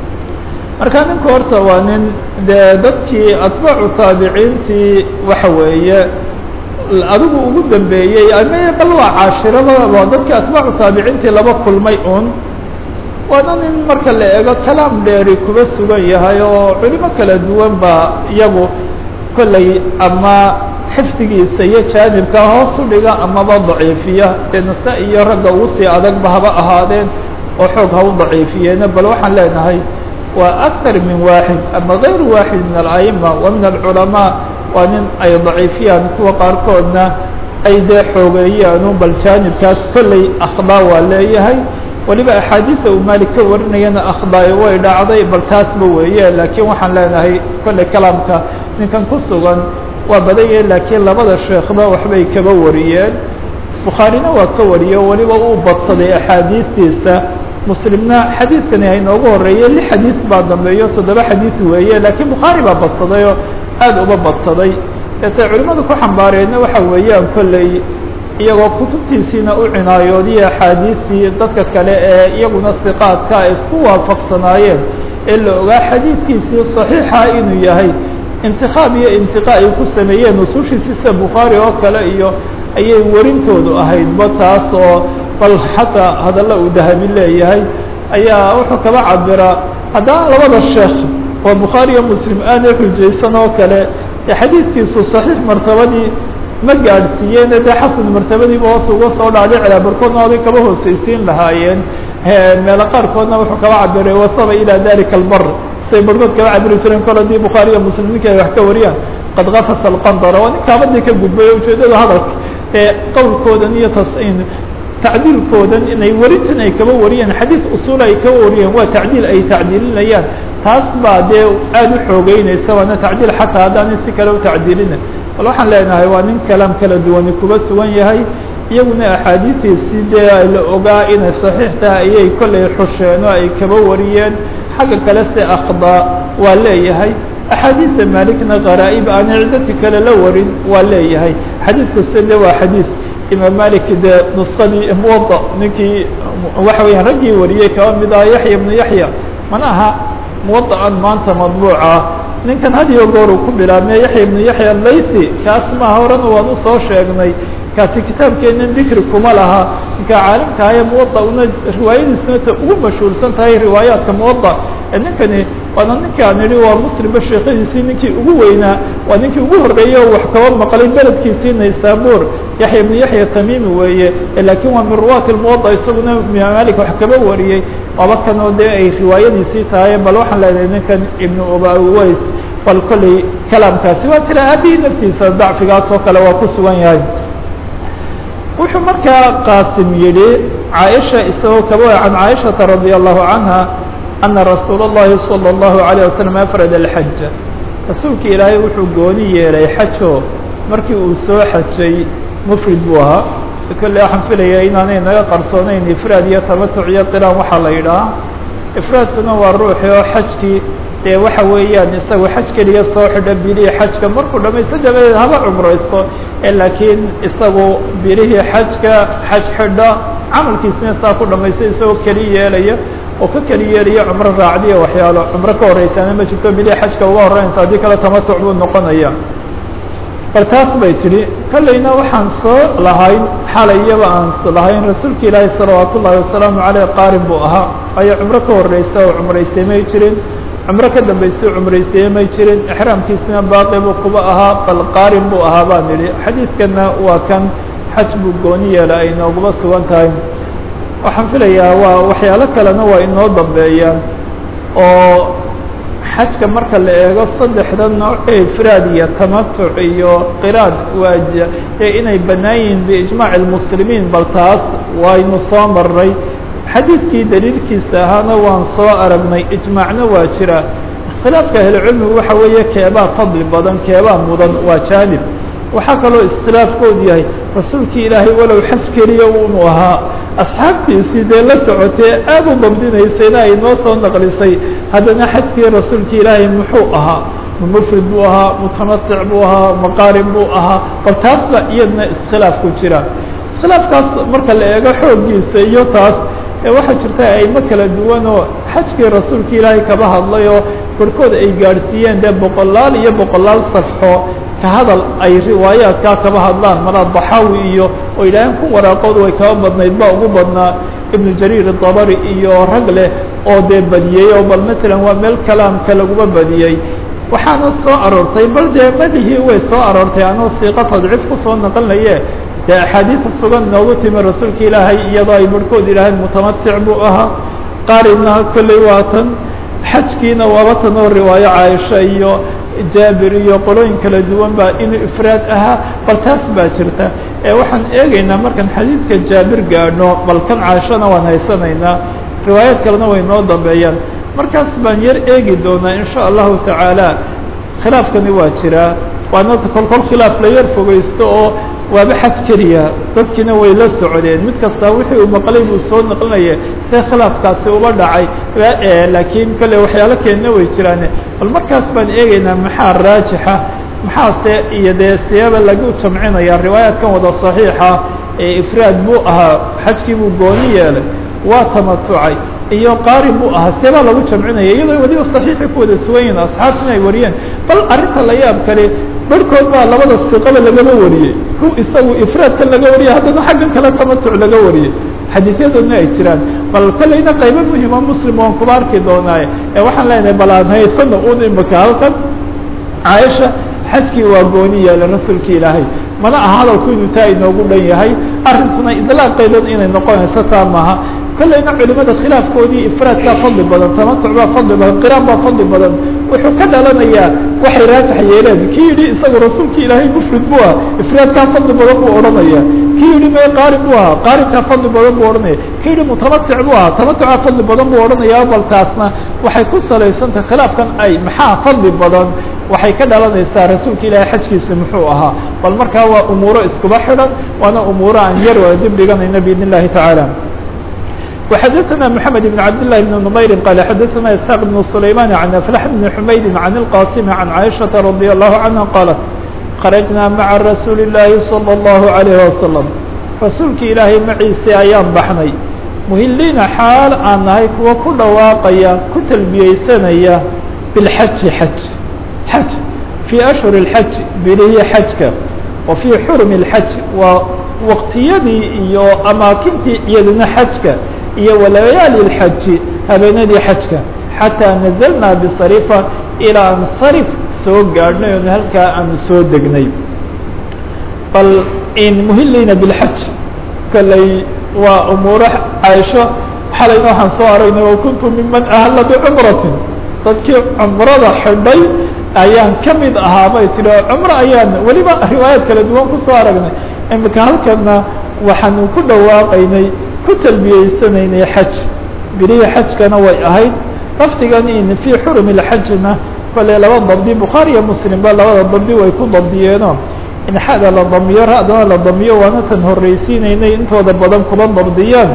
marka ninku horta waa nin dee dadkii atbaacu taabiciintii waxa weeye adigu ugu dambeeyey ama bal waa caashirada waa dadkii atbaacu taabiciintii laba kulmay un waana nin marka la eego kalaam dheeri kuba sugan yahay oo culimo kala duwan ba iyagu kolley ama xifdigiisa iyo jaanibka hoos u dhiga amaba daciifiya dee nasa iyo ragga ugu sii adagba haba ahaadeen oo xoog ha u daciifiyeena bal waxaan leenahay waa aktar min waaxid ama gayr waaxid min ala'ima wa min alculamaa waa nin ay daciifiyaan kuwa qaarkoodna ay dee xoogeeyaanu bal jaanibkaas kolley akhdaa waa leeyahay waliba axaadiisa uu maalik ka warinayana akhdaay way dhacday bal taasba weeye laakiin waxaan leenahay kolley kalaamka ninkan ku sugan waa badan yahe laakiin labada sheekhba waxbay kaba wariyeen bukhaarina waa ka wariyo weliba uu badsaday axaadiistiisa muslimna xadiidkani hainoogu horeeye lix xadiis baa dambeeyo toddoba xadiis weeye laakiin bukhaari baa badsaday oo aada uba badsaday deetay culimadu ku xambaareenna waxa weeyaan kolley iyagoo kutubtiisiina u cinaayoodiye axaadiistii dadka kale ee iyaguna siqaadka ay isku waafaqsanaayeen ee la ogaa xadiidkiisii saxiixa inuu yahay intikaab iyo intiqa ay ku sameeyeen nusuushiisi sida bukhaari oo kale iyo ayay warintoodu ahaydba taas oo bal xataa hadalla uu dahabi leeyahay ayaa wuxuu kaba cabiraa haddana labada sheekh oo bukhaari iyo muslim aanay xujaysan oo kale ee xadiidkiisu saxiix martabadii ma gaadhsiiyeene dee xasan martabadiiba hoos uga soo dhacday cilaa barkoodna oday kaba hoosaysiin lahaayeen meelo qaarkoodna wuxuu kaba cabiray wasaba ilaa dalika albar say barkood kaba cabiri jireen kol haddii bukhaari iyo muslim ninka ay wax ka wariyaan qad kafasa alqandara waa nin kaabadii ka gudbay ujeedada hadalka ee qowlkoodan iyo tas tacdiilkoodan inay werintan ay kaba wariyeen xadiid usuul ay kaba wariyeen waa tacdiil ay tacdiilinayaan taas baa dee aada u xoogeynaysa waana tacdiil xataa haddaan si kale u tacdiilina bal waxaan leenahay waa nin kalaam kala duwani kuba sugan yahay iyaguna axaadiistiisii dee la ogaa inay saxiix tahay ayay kollay xusheen oo ay kaba wariyeen xagga kale se akhdaa waa leeyahay axaadiista maalikna qaraa'ib aan dadka kale la warin waa leeyahay xadiidkuse de waa xadiid imaam malik dee nuskadii muwada ninkii waxa weeyaan raggii wariyey kaba mid aha yaxya ibnu yaxya mana aha muwadaan maanta madbuuca ninkan hadiyo goor uu ku bilaabmay yaxya ibnu yaxya laythi kaas maha horena waan usoo sheegnay kaasi kitaabkeenan dikri kuma laha ninka caalimka ahaye muwada una riwaayadiisuna ta ugu mashhuursan tahay riwaayaadka muwada ee ninkani waana ninki aan idhi waa muslimba sheekadiisii ninkii ugu weynaa waa ninkii ugu horreeyey oo wax kaba maqlay beledkiisii naysabur yaxya ibnu yaxya tamimi weeye lakin waa min ruwaati lmuwada isaguna imaam malik wax kaba wariyey waaba kanoo dee ay riwaayadiisii tahay bal waxaan leedahay ninkan ibnu ubaways bal kolley kalaamkaasi waa jira aabihii naftiisa dacfigaas oo kale waa ku sugan yahay wuxuu markaa qaasim yihi caaisha isagoo kaba can caaishata radi allahu canha ana rasuul اllahi salى اllahu عalيه wasalam afrad alxaja rasuulka ilaahay wuxuu gooni yeelay xajo markii uu soo xajay mufrid buu ahaa kolle waxaan filaya inaanay naga qarsoonayn ifraad iyo tamatuc iyo qiraan waxaa la yidhaha ifraadkuna waa ruuxi oo xajkii dee waxa weeyaan isagu xaj keliya soo xidha bilihii xajka markuu dhamaysto dabadeed haba cumraysto laakiin isagu bilihii xajka xaj xidha camalkiisna saa ku dhamaysta isagoo keli yeelaya oo ka keli yeelaya cumro raacdiya waxyaalo cumro ka horeysaana ma jirto bilihii xajka uga horreynaysa haddii kale tamatuc buu noqonaya bal taas bay tidhi kollayna waxaan soo lahayn xalay iyaba aan lahayn rasuulka ilaahi salawaat ullahi wasalaamu caleyh qaarin buu ahaa ayo cumro ka horreysa oo cumraystay may jirin cumro ka dambaysay cumraystay may jirin exraamkiisna baaqi buu kuba ahaa bal qaarin buu ahaa baan idhi xadiidkana waa kan xaj buu gooni yeela ay nooguba sugan tahay waxaan filayaa waa waxyaalo kalena waa inoo dambeeyaan oo xajka marka la eego saddexda nooc ee ifraad iyo tamatuc iyo qiraad waaja ee inay bannaan yihiin biijmaac اlmuslimiin bal taas waynu soo marnay xadiidkii daliilkiisa ahaana waan soo aragnay ijmaacna waa jira iskhilaafka ahlucilmigu waxa weeye keebaa fadli badan keebaa mudan waa jaanib waxaa kaloo iskhilaafkoodu yahay rasuulkii ilaahay walow xaj keliya unu ahaa asxaabtiisii dee la socotee aad u dabdinaysayna ay noo soo naqlisay haddana xajkii rasuulkii ilaahay muxuu ahaa mufrid buu ahaa mutamatic buu ahaa maqaarin buu ahaa bal taas ba iyadna iskhilaaf ku jira iskhilaafkaas marka la eego xooggiisa iyo taas waxaa jirta aimo kala duwan oo xajkii rasuulka ilaahay kaba hadlay oo barkood ay gaadhsiiyeen dee boqolaal iyo boqolaal safxo ka hadal ay riwaayaadkaa kaba hadlaan mala daxaawi iyo oo yidhaaheen ku waraaqoodu way kaba badnayd ba ugu badnaa ibnu jariir dabari iyo rag leh oo dee badiyey oo bal matalan waa meel kalaamka laguma badiyey waxaana soo aroortay bal dee madihii way soo aroortay anoo siiqa tadciif kusoo naqanaye dee axaadiisa sugan noogu timi rasuulka ilaahay iyadoo ay barhkood yidhaaheen mutamatic buu ahaa qaarina kolley waa tan xajkiina waaba tan oo riwaayo caaisha iyo jaabir iyo qolooyin kala duwan baa inuu ifraad ahaa bal taas baa jirta ee waxaan eegaynaa markaan xadiidka jaabir gaadhno bal kan caashana waan haysanaynaa riwaayaad kalena way noo dambeeyaan markaas baan yar eegi doonaa in sha allahu tacaala khilaafkani waa jiraa waana kolkol khilaaf la yar fogeysto oo waaba xaj keliya dadkiina way la socdeen mid kasta wixii uu maqlay buu soo naqlinaya see khilaafkaasi uba dhacay laakiin kale waxyaalo keenna way jiraan bal markaas baan eegaynaa maxaa raajixa maxaase iyo dee siyaba lagu jamcinaya riwaayaadkan wada saxiixa ee ifraad buu ahaa xajkii buu gooni yeelay waa tamatucay iyo qaarin buu ahaa seebaa lagu jamcinaya iyadoo weliba saxiixi ku wada sugan yihin asxaabtina ay wariyeen bal arrinta la yaab kale barhkood baa labada siqaba lagaba wariyey ku isagu ifraadkan laga wariyay haddana xaggan kale tamatuc laga wariyey xadiisyadoodna ay jiraan bal kolleyna qaybo muhima muslim waan kuba arki doonaaye ee waxaan leenahay bal aan haysano un imaka halkan caaisha xajkii waa gooni yeelay rasuulka ilaahay mana aha hadalku inuu taa inoogu dhan yahay arrintuna idlaaqeedan inay noqonayso taa maaha kolleyna culimada khilaafkoodii ifraadkaa fadli badan tamatuc baa fadli badan qiraan baa fadli badan wuxuu ka dhalanayaa waxay raajax yeeleen kii yidhi isagu rasuulki ilaahay mufrid buu aha ifraadkaa fadli badan buu odhanaya kii yidhi mee qaarin buu ahaa qaarinkaa fadli badan buu odhanaya kii yidhi mutamatic buu ahaa tamatucaa fadli badan buu odhanaya bal taasna waxay ku salaysantah khilaafkan ay maxaa fadli badan waxay ka dhalanaysaa rasuulka ilaahay xajkiisa muxuu ahaa bal markaa waa umuuro iskuba xidhan waana umuuro aan yar waa dib dhiganayno biidn illahi tacaala وxdثna محمد بن عبد الله بن نمyر قال xdثna اسحاq بن سليمان عن أفلح بن حمyد عن القاسم عن عائشة رضي الله عنها قالت خرجنا mعa رsuuل اللahi صلى الله عليه وسلم rasuulki ilaahay maciise ayaan baxnay مhiliina xaal aan nahay kuwa ku dhawaaqaya ku talbiyeysanaya بالxaji xaj xaj في أشهر الحج bilihii xajka وفي xرم الحج waa waqtiyadii iyo amaakintii iyaduna xajka iyo walayaali اlxaji habeenadii xajka xataa nazalnaa bisarifa ilaa aan sarif soo gaadhnay oon halkaa aanu soo degnay bal in muhiliina bilxaj kolley waa umuuro caaisho xalayna waxaan soo aragnay wa kuntu miman ahla bicumratin dadkii cumrada xidhay ayaan ka mid ahaa bay tihi cumro ayaan weliba riwaayaad kala duwan kusoo aragnay imika halkana waxaanu ku dhawaaqaynay ku talbiyeysanaynay xaj bilihii xajkana way ahayd lafdigan in fii xurumi اlxajna kole laba dabdi bukhaari iyo muslim ba labada dabdi way ku dabdiyeeno in xada la damiyo ra-dana la damiyo waana tan horreysiinaynay intooda badan kuba dabdiyaan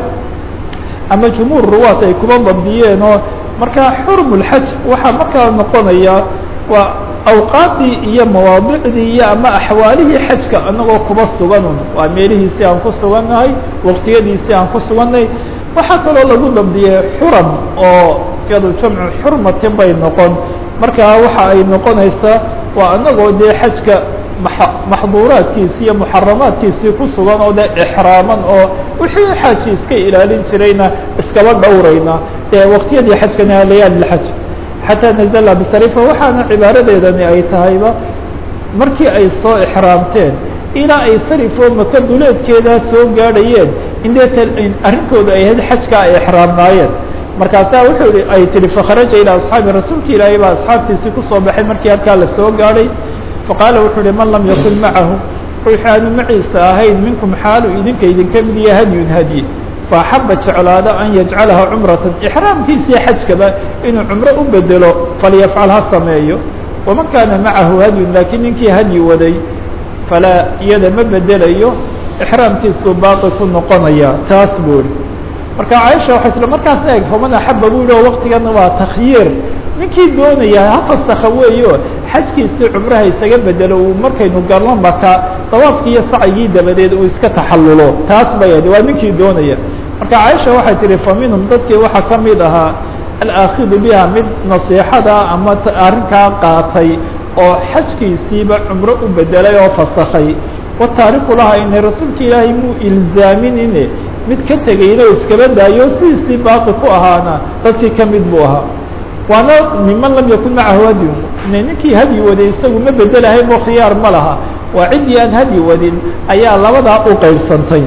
ama jumhuur ruwaat ay kuba dabdiyeen oo markaa xurum اlxaj waxaa markaa noqonaya waa awqaaddii iyo mawaadicdii iyo ama axwaalihii xajka anagoo kuba suganun waa meelihiisii aan ku sugannahay waqtiyadiisii aan ku sugannahay waxaa kaloo lagu dabdiyey xuram oo iyado jamcu xurmatin bay noqon markaa waxa ay noqonaysaa waa anagoo dee xajka maxduuraadkiisii iyo muxaramaadkiisii ku sugan oo dee exraaman oo wixii xaji iska ilaalin jirayna iskaba dhowrayna dee waqtiyadii xajkana layaali lxaj xataa nazla bisarifa waxaana cibaaradeedani ay tahayba markii ay soo exraamteen ilaa ay sarifoo maka duleedkeedaa soo gaadhayeen indee arrinkooda ay ahayd xajka ay exraamnaayeen markaasaa wuxuu i ay tihi fakharaja ilaa asxaabi rasuulka ilaahay baa asxaabtiisii kusoo baxay markii halkaa la soo gaadhay faqaala wuxuu uhi man lam yakun macahu ruuxi aanu maciisa ahayn minkum xaalu idinka idinka mid iyo hadyun hadyi faaxaba jeclaado an yajcalaha cumratan ixraamkiisii xajkaba inuu cumro u bedelo falyafcal ha sameeyo waman kaana macahu hadyun laakiin ninkii hadyi waday falaa iyada ma bedelayo ixraamkiisuu baaqi ku noqonaya taas buu ihi marka caaisha waxay isla markaas eeg faman axaba buu yihi oo waktigana waa takhyiir ninkii doonaya ha fasakha weeyo xajkiisii cumraha isaga bedelo uu markaynu garno maka dawaafkii iyo sacyigii dabadeed uu iska taxallulo taas bay ahayd waa ninkii doonaya marka caaisha waxay tihi fa minhum dadkii waxaa ka mid ahaa alaakidu biha mid nasiixada ama arrinkaa qaatay oo xajkiisiiba cumro u bedelay oo fasakhay wataariku laha inay rasuulka ilaahay muu ilzaaminine mid ka tegayna o iskaba daayo sidiisii baaqi ku ahaana dadkii ka mid buu ahaa waana miman lam yakun macahu hadyun ninkii hadyi waday isagu ma bedelahayn oo khiyaar ma laha waa ciddii aan hadyi wadin ayaa labadaa u qaybsantay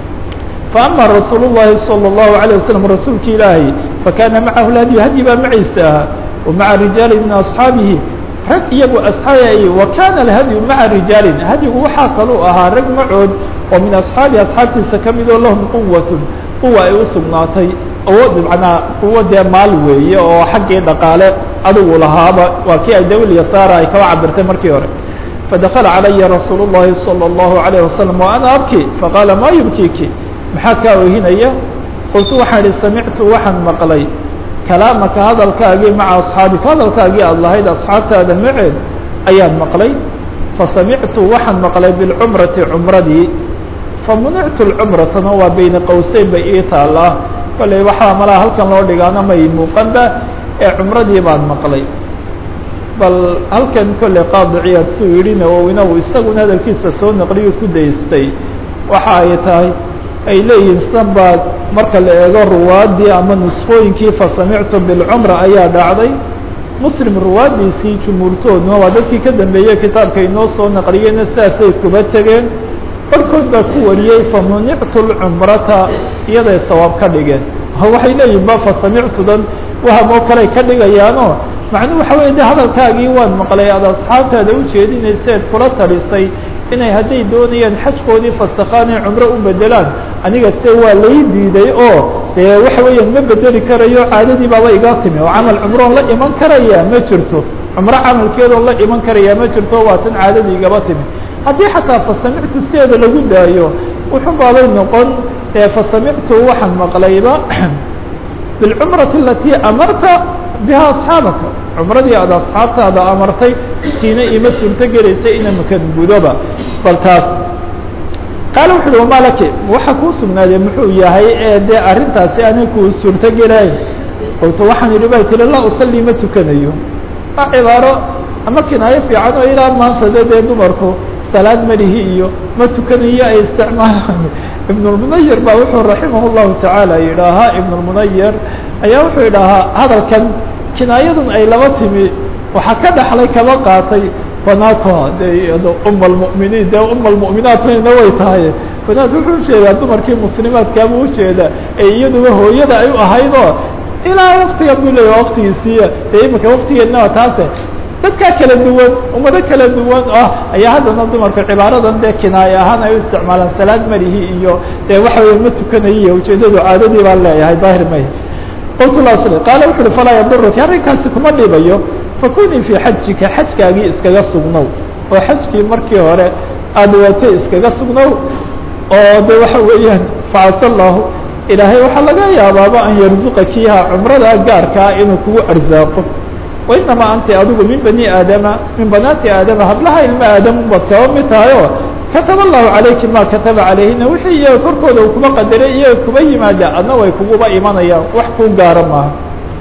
faama rasuul الlahi salى الlahu عalيه waslm rasuulki ilaahay fakana macahu hadyu hadyi baa maciisa ahaa wamaca rijaali min asxaabihi rag iyagu asxaabay wa kana alhadyu maca rijaalin hadyigu waxaa kaluu ahaa rag macood oo min asxaabihi asxaabtiisa ka mid oo lahum quwatun quwa ay u sugnaatay awood macnaa quwo dee maal weeye oo xaggii dhaqaale adigu lahaaba waa kii ay dawil yasaara ay kaba cabirtay markii hore fadakala calaya rasuul الlahi salى الlahu عalيه wasalam wa ana abki faqaala ma yubkiki maxaa kaa ohinaya qultu waxaan ihi samictu waxaan maqlay kalaamaka hadalkaagii maca asxaabika hadalkaagii aad lahayd asxaabtaada maceed ayaan maqlay fasamictu waxaan maqlay bilcumrati cumradii famunictu lcumratana waa bayna qowseyn bay ii taallaa kolley waxaa malaha halkan loo dhigaana may muuqanba ee cumradii baan maqlay bal halkan kolley qaadiciyaad suu yidhi nawowina uu isaguna hadalkiisa soo naqliyo ku daystay waxa ay tahay ay leeyihin sanbaad marka la eego ruwaadii ama nusfooyinkii fasamictu bilcumra ayaa dhacday muslim ruwaadiisii jumhuurtooduna waa dadkii ka dambeeyey kitaabka inoo soo naqliyeyna sidaasay kuba tegeen barhkood baa ku wariyey famunictu lcumrata iyaday sawaab ka dhigeen waxay leeyihin ba fasamictudan waham oo kale ka dhigayaano macnuhu waxa weye de hadalkaagii waan maqlay aad asxaabtaada ujeedinayseed kula talisay inay hadday doonayaan xajkoodii fasakhaan ee cumro u bedelaan aniga se waa lay diiday oo dee waxa weeyaan ma bedeli karayo caadadii baaba iga timi oo camal cumroon la iman karaya ma jirto cumro camalkeedoon la iman karaya ma jirto waa tan caadadii igaba timi haddii xataa fasamictu sideeda lagu daayo wuxun baabay noqon fasamictu waxaan maqlayba bilcumrati alatii amarta biha asxaabaka cumradii aad asxaabtaada amartay tiina ima suurto gelaysay ina makan gudoba bal taas qaala wuxu uhi wamaa laki waxa kuu sugnaaday muxuu yahay ee dee arrintaasi ani kuu suurto gelayn qultu waxaan idhi bay tiri laa usalli ma tukanayo waa cibaaro ama kinaayo fiican oo ilaa maanta de dee dumarku salaad malihi iyo ma tukanayo ay isticmaalaan ibn اlmunayir ba wuxuu raximah اllahu tacaala yidhaahaa ibn اlmunayir ayaa wuxuu yidhaahaa hadalkan kinaayadan ay laba timi waxaa ka dhaxlay kaba qaatay banatoha de um lmuminiin de um lmuminaatna way tahay banaat wuxuu ujeedaa dumarkii muslimaadkaaba ujeeda ee iyaduba hooyada ay u ahaydoo ilaa waktiga buu leeya waktigiisiiya dee imika waktigeedna taase dadkaa kala duwan ummado kala duwan ah ayaa haddana dumarka cibaaradan dee kinaaye ahaan ay u isticmaalaan salaad malihi iyo dee waxa weya ma tukanayiyo ujeedadu caadadii baan leeyahay daahir may qultu la sl qaala wuxu uhi falaa yaduruki arrinkaasi kuma dhibayo fakunii fii xajika xajkaagii iskaga sugnow oo xajkii markii hore aada watay iskaga sugnow oo de waxa weeyaan facasa allahu ilaahay waxaa laga yaabaaba an yarzuqa kiiha cumrada gaarkaa inuu kugu arsaaqo wainamaa anti adigu min bani aadama min banaati aadama hablaha ilma aadam baad kaba mid tahay oo kataba allahu calayki ma kataba calayhina wixii iyaga korkooda uu kuba qadaray iyaga kuba yimaada adna way kuguba imanayaan wax kuu gaara maaha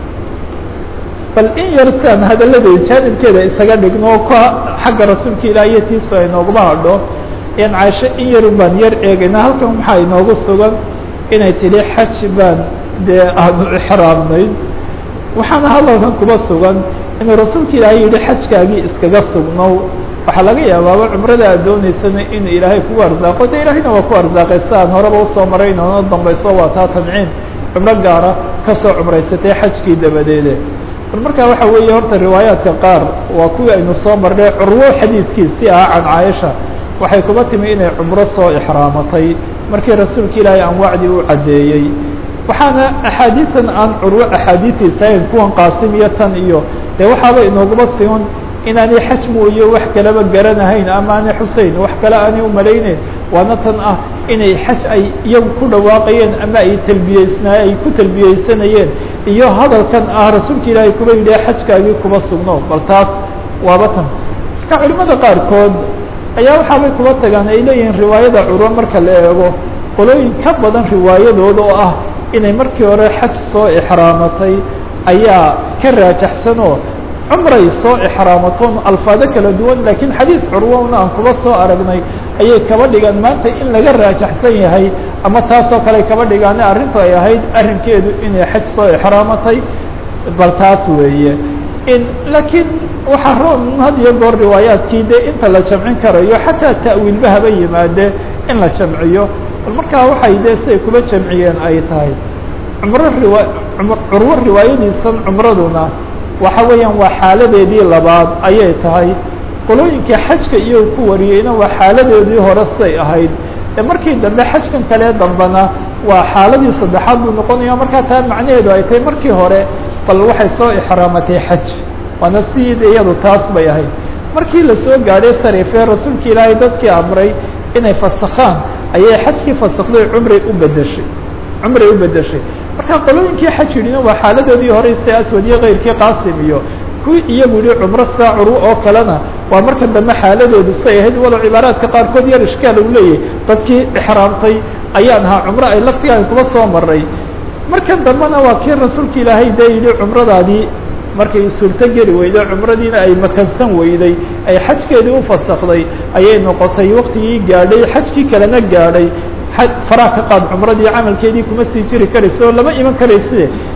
bal in yar siaan hadalada jaanibkeeda isaga dhigno ka xagga rasuulka ilaah iyo tiisu ay nooguma hadho yan caasho in yarun baan yar eegayna halkan maxaa inoogu sugan inay tidhi xaj baan dee aanu ixraamnayd waxaana hadalkan kuba sugan inuu rasuulka ilaahay yihi xajkaagii iskaga sugnow waxaa laga yaabaaba cumrada aad dooneysana inuu ilaahay kugu arsaaqo de ilaahayna waa ku arsaaqay si aan horeba usoo maray inoona dambayso waa taa tanciin cumro gaara kasoo cumraysatay xajkii dabadeede bal markaa waxa weeye horta riwaayaadka qaar waa kuwii aynu soo marnay curwo xadiidkiisi ah can caaisha waxay kuba timi inay cumro soo ixraamatay markii rasuulka ilaahay anwaacdii u caddeeyey waxaana axaadiisan aan curwo axaadiistiisa ahayn kuwan qaasim iyo tan iyo dee waxaaba inooguma siman inaanay xaj mooye wax kaleba garanahayn ama aanay xuseyn wax kale aanay umalayneyn waana tan ah inay xaj ay iyagu ku dhawaaqayeen ama ay talbiyeysnaay ay ku talbiyeysanayeen iyo hadalkan ah rasuulka ilaahay kuba yidhi xajkaagii kuba sugno bal taas waaba tan marka culimada qaarkood ayaa waxaabay kuba tagaan ay leeyihiin riwaayada curwo marka la eego qolooyin ka badan riwaayadooda oo ah inay markii hore xaj soo ixraamatay ayaa ka raajaxsan oo cumray soo ixraamatoon alfaado kala duwan lakiin xadiis curwona aan kuba soo aragnay ayay kaba dhigaan maanta in laga raajaxsan yahay ama taasoo kale kaba dhigaane arrintu ay ahayd arrinkeedu inay xaj soo ixraamatay bal taas weeye in laakiin waxaa roon had iyo goor riwaayaadkii de inta la jamcin karayo xataa ta'wiilba haba yimaade in la jamciyo bal markaa waxay de siday kuba jamciyeen ay tahay cumro riwa curwo riwaayadiisan cumraduna waxa weeyaan waa xaaladeedii labaad ayay tahay qolooyinkii xajka iyo ku wariyeyna waa xaaladeedii hore siday ahayd ee markii dambe xajkan kale dambena waa xaaladii saddexaad buu noqonaya markaa taa macnaheedu ay tahay markii hore bal waxay soo ixraamatay xaj waana siid iyadu taas bay ahayd markii lasoo gaadhay sarife rasuulka ilaahay dadkii amray inay fasakhaan ayay xajkii fasakday cumray u bedeshay cumray u bedeshay marka qolooyinkii xaj yidhina waa xaaladoodii hore iste aswad iyo keyrkii qaasim iyo kuwii iyagu yihi cumro saa curwo oo kalena waa marka dambe xaaladoodu say ahayd walow cibaaraadka qaarkood yar ishkaal u leeyahy dadkii ixraamtay ayaan ahaa cumro ay laftigaan kuba soo maray markan dambena waa kii rasuulka ilaahay dee yidhi cumradaadii markay suurto geli weyday cumradiina ay makansan weyday ay xajkeedii u fasakday ayay noqotay waktigii gaadhay xajkii kalena gaadhay faraha ka qaad cumradii camalkeedii kuma sii jiri karaysa oo lama iman karayse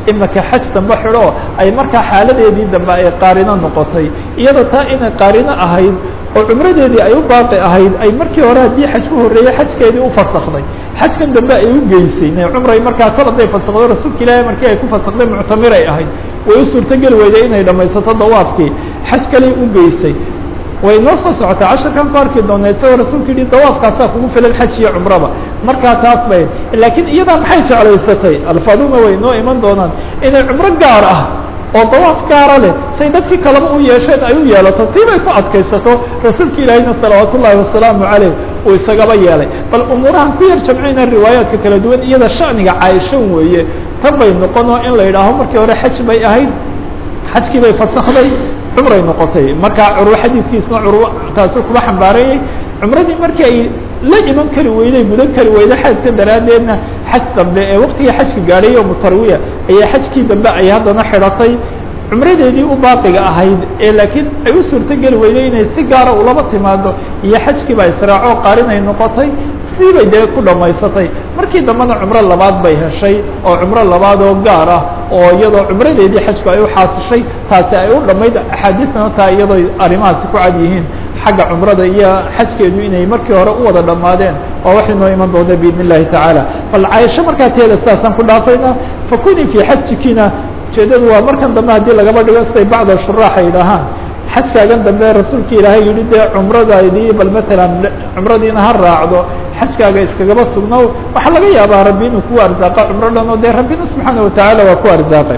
imika xaj dambe xidho ay markaa xaaladeedii dambe ay qaarino noqotay iyada taa inay qaarino ahayd oo cumradeedii ay u baaqi ahayd ay markii hore haddii xaj ku horreeyey xajkeedii u fasakday xajkan dambe ay u geysay ne cumray markaa kol haday fasakdo rasuulka ilaahay markii ay ku fasakday muctamiray ahayd way u suurtogeli weyday inay dhamaysato dawaafkii xaj kaley u geysay way noo soo socotay casharkan ku arki doona isagoo rasuulka yihi dawaafkaasaa kugu filan xaj iyo cumraba markaa taas bay laakiin iyadaa maxay jeclaysatay alfaaduna way noo iman doonaan inay cumro gaar ah oo dawaaf gaara leh say dadkii kaleba u yeesheen ay u yeelato tii bay ku adkaysato rasuulka ilaahiyna salawaat ullaahi wasalaamu caleyh uu isagaba yeelay bal umuurahan ku yar jamcayna riwaayaadka kala duwan iyada shaniga caaishan weeye tan bay noqonoo in la yidhaaho markii hore xaj bay ahayd xajkii bay fasakday cumray noqotay markaa curwo xadiidkiisna curwo taasu kuba xambaarayay cumradii markii ay la iman kari weyday gudan kari weyday xaydka daraaddeedna xaj dambe ee waktigii xajka gaadhay yowmu tarwiya ayaa xajkii dambe ay haddana xidhatay cumradeedii u baaqiga ahayd ee laakiin ay u suurtogeli weyday inay si gaara ulaba timaado iyo xajkiiba israaco qaarinay noqotay sii bay dee ku dhamaysatay markii dambena cumro labaad bay heshay oo cumro labaad oo gaar ah oo iyadoo cumradeedii xajku ay u xaasishay taasi ay u dhamayd axaadiisna taa iyadoo arrimahaasi ku cad yihiin xagga cumrada iyo xajkeedu inay markii hore u wada dhammaadeen oo waxay noo iman doona biidn illahi tacaala bal caaisho markaa teeda sidaasaan ku dhaafayna fakuni fii xajikina ujeedadu waa markan dambe haddii lagaba dhigo siday bacda shuraax ay dhahaan xajkaagan dambe rasuulka ilaahay yihi dee cumradaydii bal matalan cumradiina ha raacdo xajkaaga iskagaba sugnow waxaa laga yaabaa rabbi inuu ku arzaaqa cumro dhan oo dee rabbina subxaana watacaala waa ku arzaaqay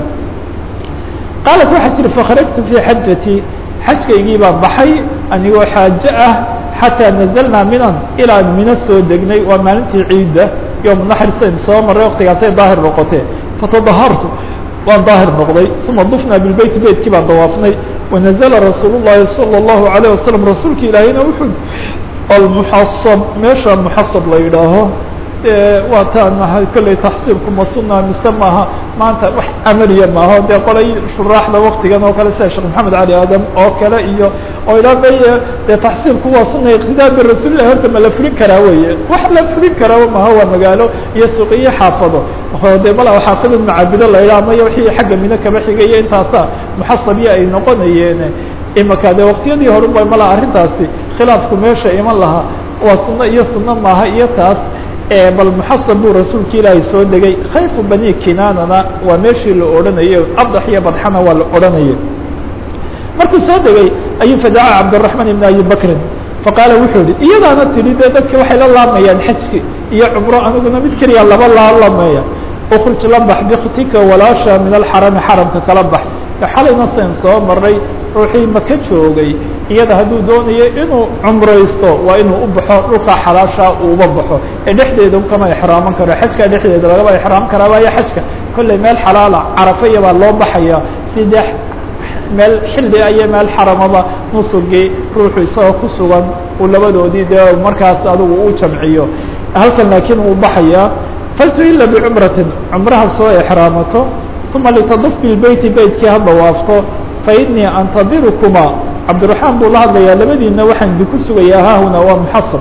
qaalat waxaa tiri fakharajtu fii xajati xajkaygii baa baxay anigoo xaaje ah xataa nazalnaa minan ilaan mino soo degnay waa maalintii ciidda yom naxri sayn soo maray waktigaasay daahir noqotee fatadahartu waan daahir noqday uma dufnaa bilbeyti beytkii baan dawaafnay wanazla rasuul الlahi salى الlahu عalيه wasalam rasuulka ilaahayna wuxuu almuxasab meesha muxasab la yidhaaho waa taan maha kolley taxsiirku ma suna mise maaha maanta wax amaliya maaho dee qolay shuraaxda waktigan oo kale sida sheekh maxamed cali aadam oo kale iyo oo ilaa bay dee taxsiirku waa suna iqtidaa birasuulilah horta ma la fulin karaa weye wax la fulin karaa maha waa magaalo iyo suuqiyo xaafado de mala xaafada macaabido la yidhaha maya wixii xagga mino kaba xigaya intaasa muxasabiya ay noqonayeen imaka de waktiyadii hore ba mala arrintaasi khilaafku meesha iman lahaa waa suno iyo suno maaha iyo taas bal muxasab buu rasuulka ilaahay soo degay khayfu bani kinaanana waa meeshii la odhanayay abdax iyo badxana waa la odhanayay markuu soo degay ayuu fadaca cabdالرaحman ibn abi bakrin faqaala wuxuu yihi iyadaana tidhi de dadki waxay la laamayaan xajki iyo cumro aniguna mid keliya laba laalameeya ukruj la bax biktika walaasha min alxarami xaramka kala bax xalayna sayn soo maray ruuxii maka joogay iyada hadduu doonayo inuu cumraysto waa inuu u baxo dhulkaa xalaasha uuba baxo ee dhexdeeda kama exraaman karo xajka dhexdeeda lagaba exraam karaa waayo xajka kolley meel xalaala carafaya baa loo baxaya si de meel xilli iyo meel xaramaba nusugii ruuxu isagoo ku sugan uu labadoodii dee markaas adigu u jamciyo halkan laakiin uu baxaya faltuila bicumratin cumraha soo exraamato uma litaduf bilbeyti beytkii ha dawaafto fainii antadirukuma cabdiraxmaan buu la hadlayaa labadiina waxaan idinku sugayaa haahuna waa muxasab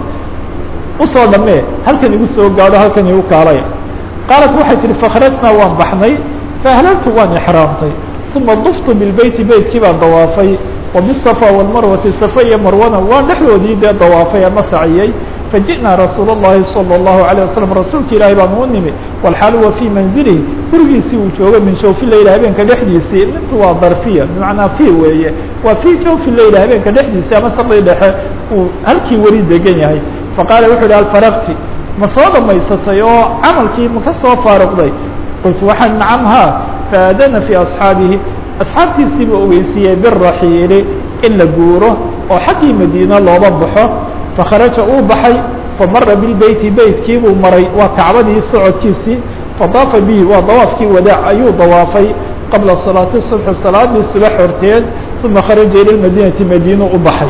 usoo dhammee halkan igu soo gaadho halkan igu kaalay qaalat waxay tihi fakhrajnaa waan baxnay faahlaltu waan exraamtay uma duftu bilbeyti beytkii baan dawaafay wa bisafa walmarwati safa iyo marwana waan dhexdoodii dee dawaafay ama saciyey faji'naa rasuul الlahi salى الlahu عalيه wasalam rasuulka ilaahay baan u nimi walxaal huwa fii manzilihi gurigiisii uu jooga min jawfi leyl habeenka dhexdiisii intu waa darfiya bimacnaa fi weeye waa fii jawfi leyl habeenka dhexdiisii ama saqdii dhexe uu halkii weli degan yahay faqaala wuxu uhi alfaraqti ma soo dhamaysatay oo camalkii ma ka soo faaruqday qultu waxaan nacam ha faadana fii asxaabihi asxaabtiisiiba ogeysiiyey biraxiili in la guuro oo xaggii madiina looba baxo fakharaja uu baxay famara bilbeyti beytkii buu maray waa kacbadii socodkiisii fadaafa bihi waa dawaafkii wadaac ayuu dawaafay qabla salaati subxi salaadii subax horteed uma kharaja ila madinati madiina u baxay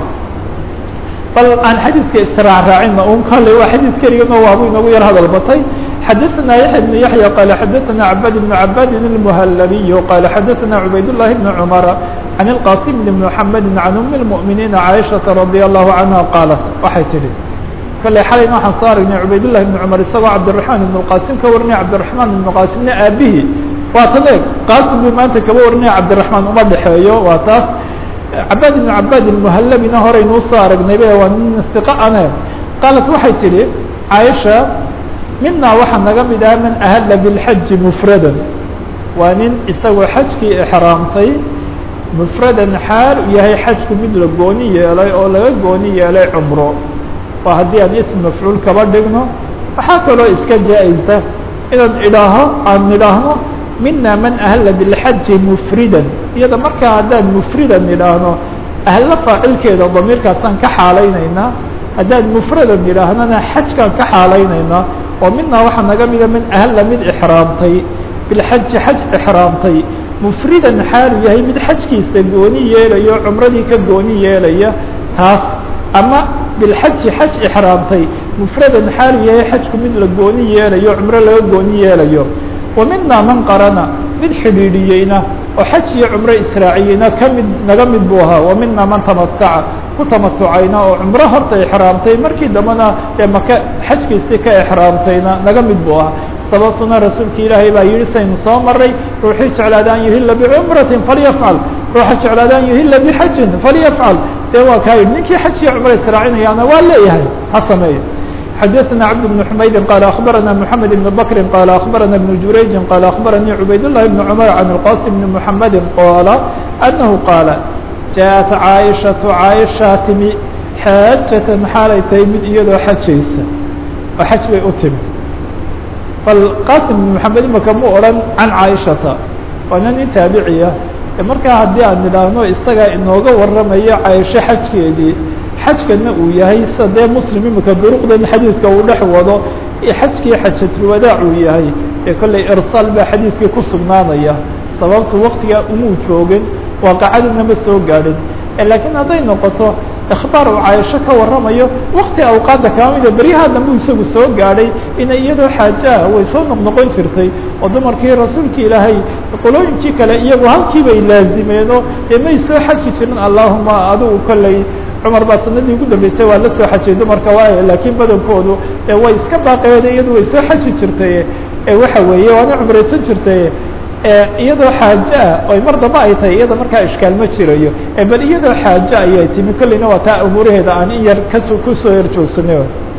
bal aan xadiidka istiraacraacina un kale waa xadiid keligana waabu inagu yar hadal batay xadaثna yaحya بن yaحyى qال xadaثna cabad بن cabadi الmhllabiy qال xadaثna cubayd الlahi بn cmra عan الqاsim بn mحamedi عan um الmؤminiina caiشhaةa radي الlahu canha qaalat waxay tihi kale xalayna waxaan soo aragnay cubayd لlahi بn cmar isagoo cabdiلرaحman iبn الqasim ka warinay cabdiلرaحman iبn qasimna aabihii waa tan eeg qaasim buu maanta kaba warinaya cabdiraxmaan uma dhexeeyo waa taas cabaad ibn cabaad ilmuhallabina horeynuu soo aragnaybe waa nin iqa ane qaalat waxay tidhi caaisha minaa waxaa naga mid ah man ahalla bilxaji mufradan waa nin isagoo xajkii exraamtay mufradan xaal u yahay xajku mid la gooni yeelay oo laga gooni yeelay cumro waa haddii aan ism mafcuul kaba dhigno waxaa kaloo iska jaa-isa inaan idhaaho aan idhaahno mina man ahalla bilxaji mufridan iyada markaa haddaan mufridan idhaahno ahlo faacilkeeda damiirkaasaan ka xaalaynaynaa haddaan mufradan idhaahnana xajkaan ka xaalaynaynaa oo minaa waxaa naga mida man ahalla mid exraamtay bilxaji xaj exraamtay mufridan xaalu yahay mid xajkiisa gooni yeelayo cumradii ka gooni yeelaya taas ama bilxaji xaj exraamtay mufradan xaalu yahay xajku mid la gooni yeelayo cumro laga gooni yeelayo wa minaa man qarana mid xidhiidhiyeyna oo xaj iyo cumro israaciyeyna kamid naga mid buu ahaa wa minaa man tamataca ku tamatucayna oo cumro horta exraamtay markii dambena ee maka xajkiisii ka exraamtayna naga mid buu ahaa sababtuna rasuulka ilaahay baa yihi saynu soo maray ruuxii jeclaada an yuhila bicumratin falyafcal ruuxa jeclaada an yuhila bixajin falyafcal dee waa kaa yidhi ninkii xaj iyo cumro israacinayaana waa leeyahay ha sameeyo xadaثna cabd بن حmaydi qال أخbarana mحamed بن bkri qال أخbarana بن jurayji qال أخbaranii cubayd الlahi بن cmr عan الqاsim بn mحamedi qاla أnahu qaala jaءat caaishaةu caaishaa timi xaajatan xaalay tahay mid iyadoo xajaysa oo xaj bay u timi bal qasim بn mحamed imaka mu odhan can caaishata waana nin taabiciya markaa haddii aan idhaahno isagaa inooga waramayo caaisho xajkeedii xajkana uu yahay sida dee muslim imika duruqdan xadiidka uu dhex wado xajkii xajatulwadaac uu yahay ee kollay irsaal baa xadiidkii ku sugnaanaya sababtu waktigaa umuu joogin waaqacadina ma soo gaadhin laakiin hadday noqoto ikhbaar uu caaisho ka warramayo wakti awqaadda kama mida beryaha dambu isagu soo gaadhay inay iyadoo xaajaah way soo noqnoqon jirtay oo dumarkii rasuulka ilaahay qolooyinkii kale iyagu halkii bay laazimeenoo dee may soo xaji jirin allahuma adigu kollay cumar baa sanadii ugu dambeysay waa la soo xajiyay dumarka waay laakiin badankoodu way iska baaqeede iyadu way soo xaji jirtay waxa weeye waana cumraysan jirtay iyadoo xaaje ah oy mar damba ay tahay iyada markaa ishkaal ma jirayo bal iyadoo xaaje ayay timi kolleyna waa taa umuuraheeda aan in yar kas kusoo yar joogsanay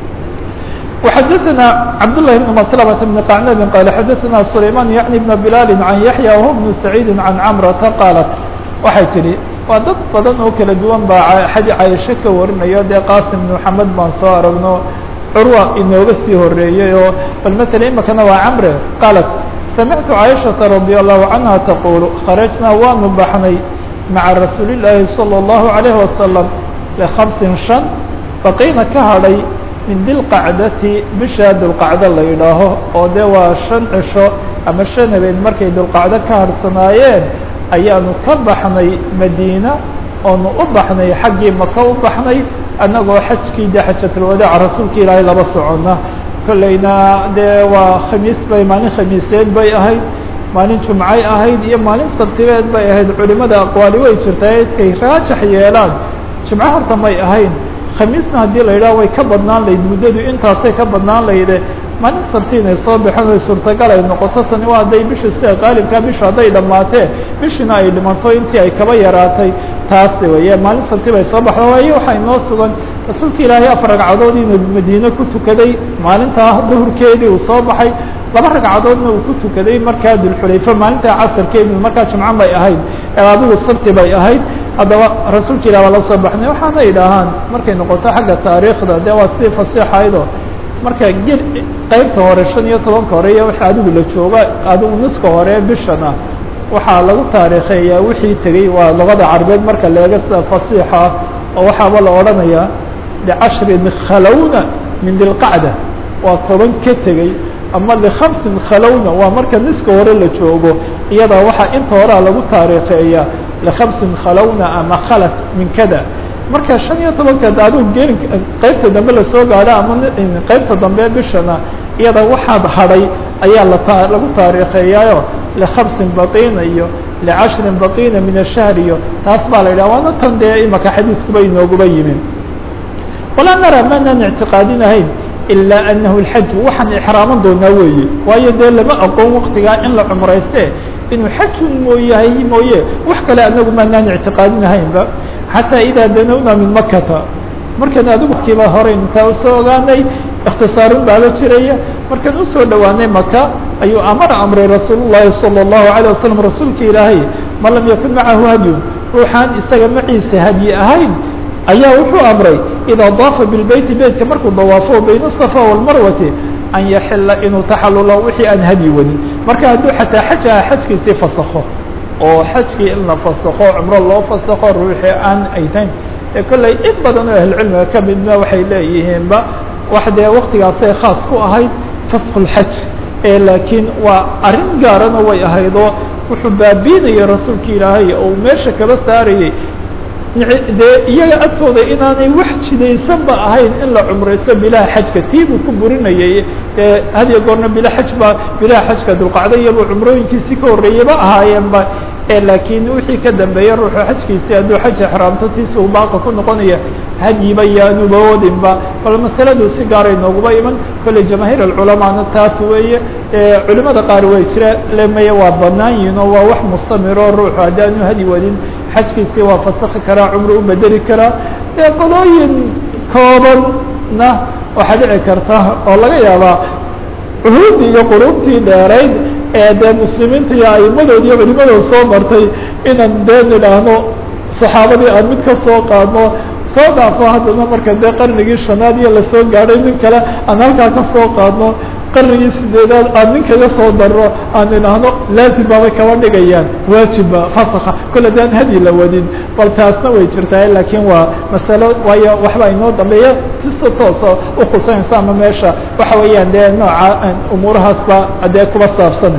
وxadثna cبdاللahi بن مسلمة بن قعنب qال xadثna سليمان yعnي بن بلال عن يحيى وهو بن سعيد عن cمرةa qاaلت waxay tihi waa dad badan oo kala duwan baa xadi cayشho ka warinayo dee qاsim بن محamed baan soo aragno curwa inooga sii horeeyey oo bal mثلا imikana waa cمre qاaلت سمعت عائشhaة رضي الله عنها تقول خرجنا waanu baxnay مaعa رasuuل اللahi صلى الله عليه وسلم لخمس شن baقيna ka hadhay min dilqacdati bisha dulqacdo la yidhaaho oo dee waa shan cisho ama shan habeen markay dulqacdo ka harsanaayeen ayaanu ka baxnay madiina oonu u baxnay xaggii maka u baxnay annagoo xajkii dee xajatulwadaac rasuulka ilaahay laba socona kollayna dee waa khamiis bay maalin khamiiseed bay ahayd maalin jumcay ahayd iyo maalin sabtibeed bay ahayd culimada aqwaali way jirtaa iskay raajax yeelaan jimco horta may ahayn khamiisna haddii la yidhaha way ka badnaan layd muddadu intaasay ka badnaan layde maalin sabti inay soo baxeen ay suurtagal ay noqoto tani waa hadday bisha sida qaalibkaa bisha hadday dhammaatee bishina ay dhimanto intii ay kaba yaraatay taasi weeye maalin sabti bay soo baxda waayo waxaa inoo sugan rasuulka ilaahay afar ragcadood inuu madiine ku tukaday maalintaa duhurkeedii uu soo baxay laba ragcadoodna uu ku tukaday markaa dulxulayfa maalintaa casarkeedii markaa jumco bay ahayd adigu sabti bay ahayd haddaba rasuulka ilah waa la soo baxnay waxaana idhaahaan markay noqoto xagga taariikhda dee waa sidii fasiixaydo marka gel qeybta hore shan iyo tobanka hore iyo wixii adigu la jooga adigu niska hore bishana waxaa lagu taariikheeyaa wixii tegey waa luqada carbeed marka leega sida fasiixa oo waxaaba la odhanayaa licashrin khalowna min dilqacda waa toban ka tegey ama likhamsin khalowna waa marka niska hore la joogo iyada waxaa inta horea lagu taariikheeyaa likhamsin khalowna ama khalat min kada marka shan iyo tobanka adigu gelin qeybta dambe lasoo gaadho ama qeybta dambe bishana iyada waxaad hadhay ayaa lata lagu taariikheeyaayo likhamsin baqiina iyo licashrin baqiina min ashahr iyo taas baa la yidhaha waana tan dee imaka xadiidkuba inooguba yimin walaa nara maanaan ictiqaadinahayn ilaa anahu lxaj waxaan ixraaman doonaa weeye waayo dee lama aqoon waktigaa in la cumrayste inuu xajun mooyahay mooye wax kale anagu maanaan ictiqaadinahaynba xataa idaa danowna min makata markan adigu kiiba hore intaa usoo ogaanay ikhtisaarun baaba jiraya markaan usoo dhowaanay maka ayuu amara amray rasuul llahi salى الlahu عalيه wasalam rasuulka ilaahay man lam yakun macahu hadyun ruuxaan isaga maciisa hadyi ahayn ayaa wuxuu amray idaa daafa bilbeyti beytka markuu dawaafo bayna الصafa wاlmarwati an yaxila inuu taxalulo wixii aan hadyi wadin marka hadduu xataa xaj aha xajkiisii fasakho oo xajkii in la fasakho cumro loo fasakho ruuxii aan aytayn ee kolley in badan oo ahlucilmiga ka midna waxay leeyihiinba wax dee waktigaasay khaas ku ahayd fasku lxaj ee laakiin waa arrin gaarana way ahaydoo wuxuu baabiinayay rasuulka ilaahay oo uu meesha kaba saarayey dee iyaga agtooda inaanay wax jidaysanba ahayn in la cumrayso bilaha xajka tii buu ku burinayay ee hadiyo goorna bila xaj ba bilaha xajka dulqacda iyabuu cumrooyinkiisii ka horreeyaba ahaayeenba e laakiin wixii ka dambeeya ruuxu xajkiisii hadduu xaj exraamto tiisi uu baaqa ku noqonaya hadyiba yaanuba wadinba bal masaladu si gaaray nooguma iman kolley jamaahiir alculamaana taas weeye culimada qaar way jira lemaya waa banaan yihin oo waa wax mustamiro ruuxu haddii aanu hadi wadin xajkiisii waa fasakhi karaa cumro u bedeli karaa dee qolooyin koobanna waxaa dhici karta oo laga yaabaa cuhuuddii iyo qulubtii dheerayd ee dee muslimiinta iyo aimadood iyo culimadood soo martay inaan dee nidhaahno saxaabadii aan mid ka soo qaadno soo dhaafo haddana marka dee qarnigii shanaad iyo lasoo gaadhay nin kale aan halkaa ka soo qaadno qarnigii sideedaad aan nin kaga soo darro aan idhaahno laazim baabay kaba dhigayaan waajibba fasakha kolle de aan hadyi la wadin bal taasna way jirtaa laakiin waa masalo waayo waxba inoo dambeeya sista tooso ukhusanaysa ama meesha waxa weeyaan dee nooca umuurahaasba dee kuba saabsana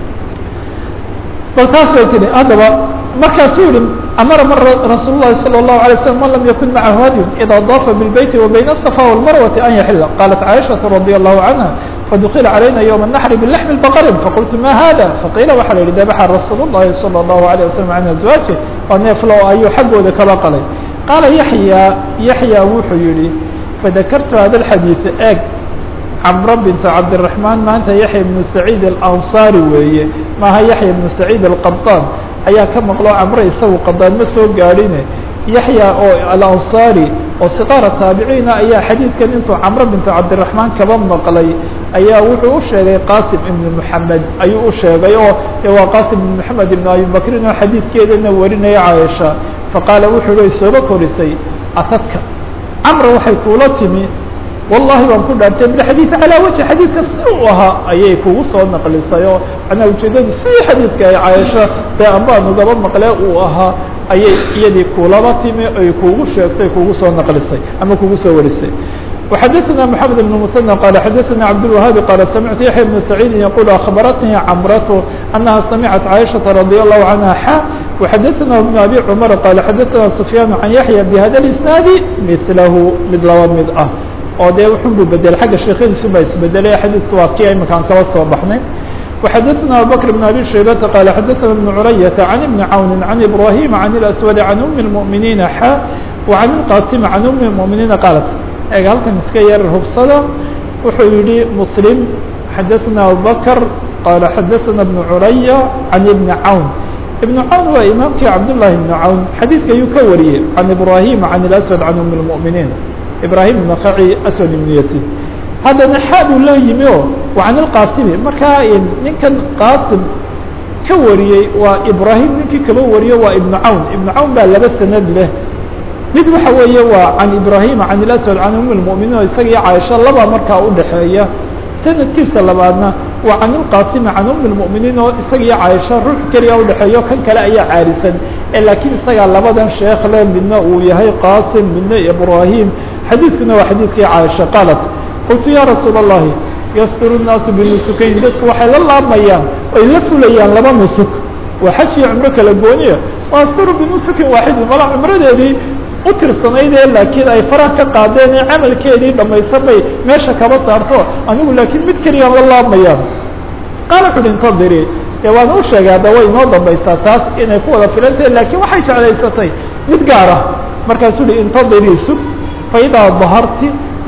bal taas bay tihi haddaba markaasuu yihi amara mar rasuul الlahi salى الlahu عalيه slam man lam yakun macahu hadyun ida daafa biاlbeyti wa bayna الصafa wاlmarwati an yaxila qalat caaishaةu radي الlahu canha fadukila calayna ywma الnaxri bilaxmi baqrin faqultu ma hada faqiila waxaa la yihi dabaxa rasuul الlahi salى الlahu عalيه wasalam can azwaaji oo neeflo ayuu xaggooda kaba qalay qaala yaxya yaxya wuxuu yihi fadakartu hada اxadiiث eeg camro bint cabdالرaحmaan maanta yaxya ibnu saciid alanصari weeye maaha yaxya ibnu saciid alqabطaan ayaa ka maqlo camro isagu qadaan ma soo gaadhine yaxya oo alanصari oo siqaara taabiciina ayaa xadiidkan intuu camro bint cabdiraحmaan kaba maqlay ayaa wuxuu u sheegay qasim ibn moxamed ayuu u sheegay oo waa qasim ibn moxamed ibn abi bakrin oo xadiidkeedana warinaya caaisha faqaala wuxuu hi sooba korisay atadka camra waxay kuula timi wallahi waan ku dhaartay bilxadiid calaa wajhi xadiidka si uu ahaa ayay kugu soo naqlisay oo manaa ujeedadu si xadiidka ay caaisho dee ambaanugaba maqlee uu ahaa ayay iyadii kulaba timi ay kugu sheegtay kugu soo naqlisay ama kugu soo warisay وxadثna محamed بن مثنى qال xadثna cabdالوهاabi qال samعtu yaحya بن سacيidi yqul أخbaratnii cmrة أنha samعت caiشhaةa رadي الlahu عanهa xa وxadثna بن abi cmر qال xadثna سfyاn عan yaحyى bhada الإsناadi mثlahu mid laba mid ah oo dee wuxun buu bedelay xagga sheekadiisu baa isbedelay xadiidku waa kii imakaan kaba soo baxnay وxadثna abubكر بن abi shaybةa qال xadثna بن curayaةa عan بن cawn عan إbrahيm عan الأswad عan أmi المؤminiina xa وعan الqاsim عan أmi المؤminiina qاalat eg halkan iska yar hubsada wuxuu yihi mslim xadثna abubكر qala xadثna بن curaya عan بn cawn iبn cawn waa imaamkii cabdالlahi بn cawn xadiidka ayuu ka wariyey عan ibrahim عan الأswad عan أmi المؤminiin ibrahim nakaci aswad ibn yasid haddana xaad uu la yimi o وعan الqasimi markaa ninkan qasim ka wariyey waa ibrahim ninkii kaba wariyo waa iبn cawn iبn cawn baa laba sanad leh mid waxa weeye waa can ibrahima can ilaswad can um lmuminiin oo isaga iyo caaisha laba markaa udhaxeeya sanadkiisa labaadna waa can ilqasimi can um lmuminiin oo isaga iyo caaisha ruux keliya udhexeeyo kan kale ayaa caarisan laakiin isagaa labadan sheekh le midna uu yahay qasim midna ibrahim xadiidkuna waa xadiidkii caaisha qaalat qultu ya rasuul الlahi yasduru الnaasu binusukayn dadku waxay la laamayaan oy la fulayaan laba nusuk waa xaj iyo cumro kala gooniya wasduru binusukin waaxidin mala cumradeedii u tirsanaydee laakiin ay faraha ka qaadeen ee camalkeedii dhamaysan bay meesha kaba saarto anigu laakiin mid keliyaan la laamayaan qaala wuxu uhi intadiri dee waan u sheegay hadda way inoo dambaysaa taas inay ku wada filantahe laakiin waxay jeclaysatay mid gaar ah markaasuu uhi intadiri sug fa idaa daharti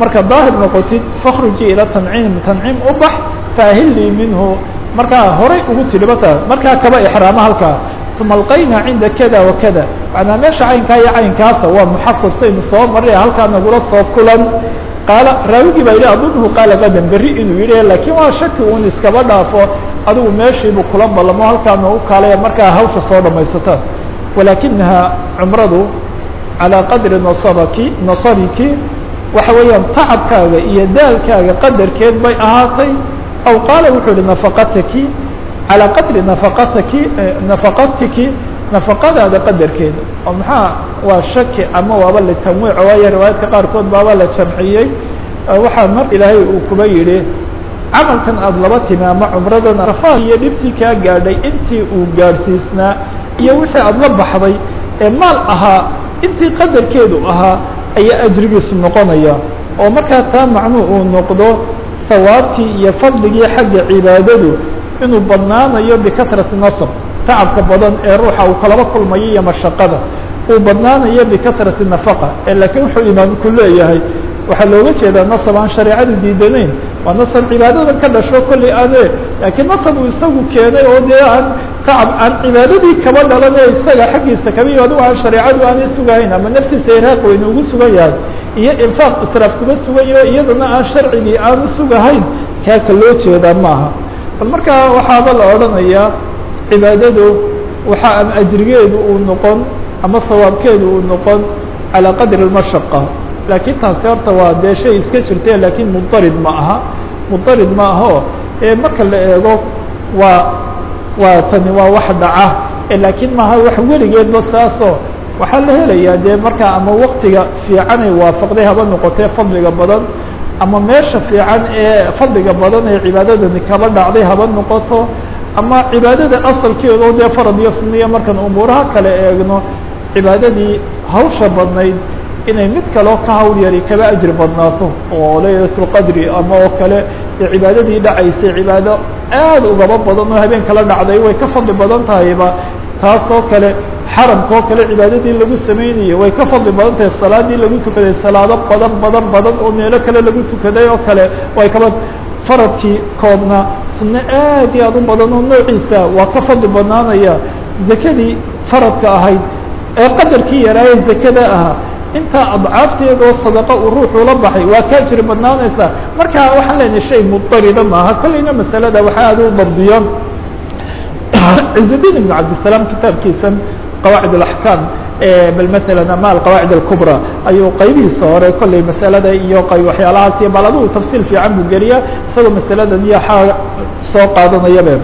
marka daahir noqotid fakhruji ila tanciim tanciim u bax faahilii minhu markaa horay ugu tidhibata markaa kaba ixraama halkaa uma alqayna cinda kada wa kada macnaa meesha caynkaa iyo caynkaasa waa muxasab saynu soo maray halkaa nagula soo kulan qaala raawigii baa yidhi adunhu qaala qadan berri inuu yidhi laakiin waa shaki uun iskaba dhaafo adigu meeshiibu kula ballamo halkaana u kaalaya markaa hawsha soo dhamaysataan walaakinaha cumradu calىa qadri nasabaki nasabiki waxa weeyaan tacabkaaga iyo daalkaaga qadarkeed bay ahaatay aw qaala wuxuu yihi nafaqataki calىa qadri nafaqataki nafaqatiki nafaqadaada qadarkeeda oo maxaa waa shaki ama waaba litamwiic waayo riwaayaadka qaarkood baaba la jamciyey waxaa mar ilaahay uu kuba yidhi camalkan aada laba timi ama cumradan rafaad iyo dhibtii kaa gaadhay intii uu gaadhsiisnaa iyo wixii aada la baxday ee maal ahaa intii qadarkeedu ahaa ayaa ajrigiisu noqonaya oo markaa taa macnuu uu noqdo sawaabtii iyo fadligii xagga cibaadadu inuu badnaanayo bikatrati nasab tacabka badan ee ruuxa uu kalaba kulmayo iyo mashaqada uu badnaanayo bikatrati nafaqa ee laakiin wuxuu imaamku leeyahay waxaa looga jeedaa nasab aan shareecadu diidanayn waa nasab cibaadadan ka dhasho kolley ane laakiin nasab uu isagu keenay oo dee aan tacab aan cibaadadii kaba dhalan ee isaga xaggiisa kaba iyo adigu aan shareecadu aanay sugahayn ama naftiisa iraaq weyne ugu sugan yahay iyo infaaq israaf kuba sugayo iyadana aan sharcigii aanu sugahayn kaaka loo jeedaa maaha bal markaa waxaaba la odhanayaa cibaadadu waxa ama ajrigeedu uu noqon ama sawaabkeedu uu noqon calىa qadri اmashaqa laakiin taasi horta waa dee shay iska jirte lakiin mudarid ma aha mudarid ma aho ee marka la eego waa waa tani waa wax dhaca laakiin maaha wax weligeedba saasoo waxaa la helayaa dee markaa ama waktiga fiicanay waafaqday haba noqotee fadliga badan ama meesha fiican ee fadliga badan ee cibaadadani kaba dhacday haba noqoto ama cibaadada asalkeedo dee farad iyo suniya markaan umuuraha kale eegno cibaadadii hawsha badnayd inay mid kaleo ka hawl yari kaba ajri badnaato oo laylatulqadri ama oo kale dee cibaadadii dhacaysay cibaado aad ugaba badan oo habeen kala dhacday way ka fadli badan tahayba taasoo kale xaramka oo kale cibaadadii lagu sameynayay way ka fadli badan tahay salaadii lagu tukaday salaado badan badan badan oo meelo kale lagu tukaday oo kale way kaba faradkii koobna sunno aad iyo aad u badan oo noociisa waa ka fadli badnaanaya zakadii faradka ahayd ee qadarkii yaraaye zakada ahaa intaa adcaafteeda oo sadaqa uu ruuxu la baxay waa ka jiri badnaanaysaa marka waxaan leenahay shay mudarida maaha kolleyna masalada waxaa aad u dabdiyo cizuddin ibn cabdisalaam kitaabkiisan qawaacid alaxkaam bal masalan ama alqawaacid alkubra ayuu qaybihiisa hore kolley masalada iyo qayb waxyaalahaas iyo bal adigu tafsiil fiican buu geliya isagoo masaladan iyo xaa soo qaadanayabe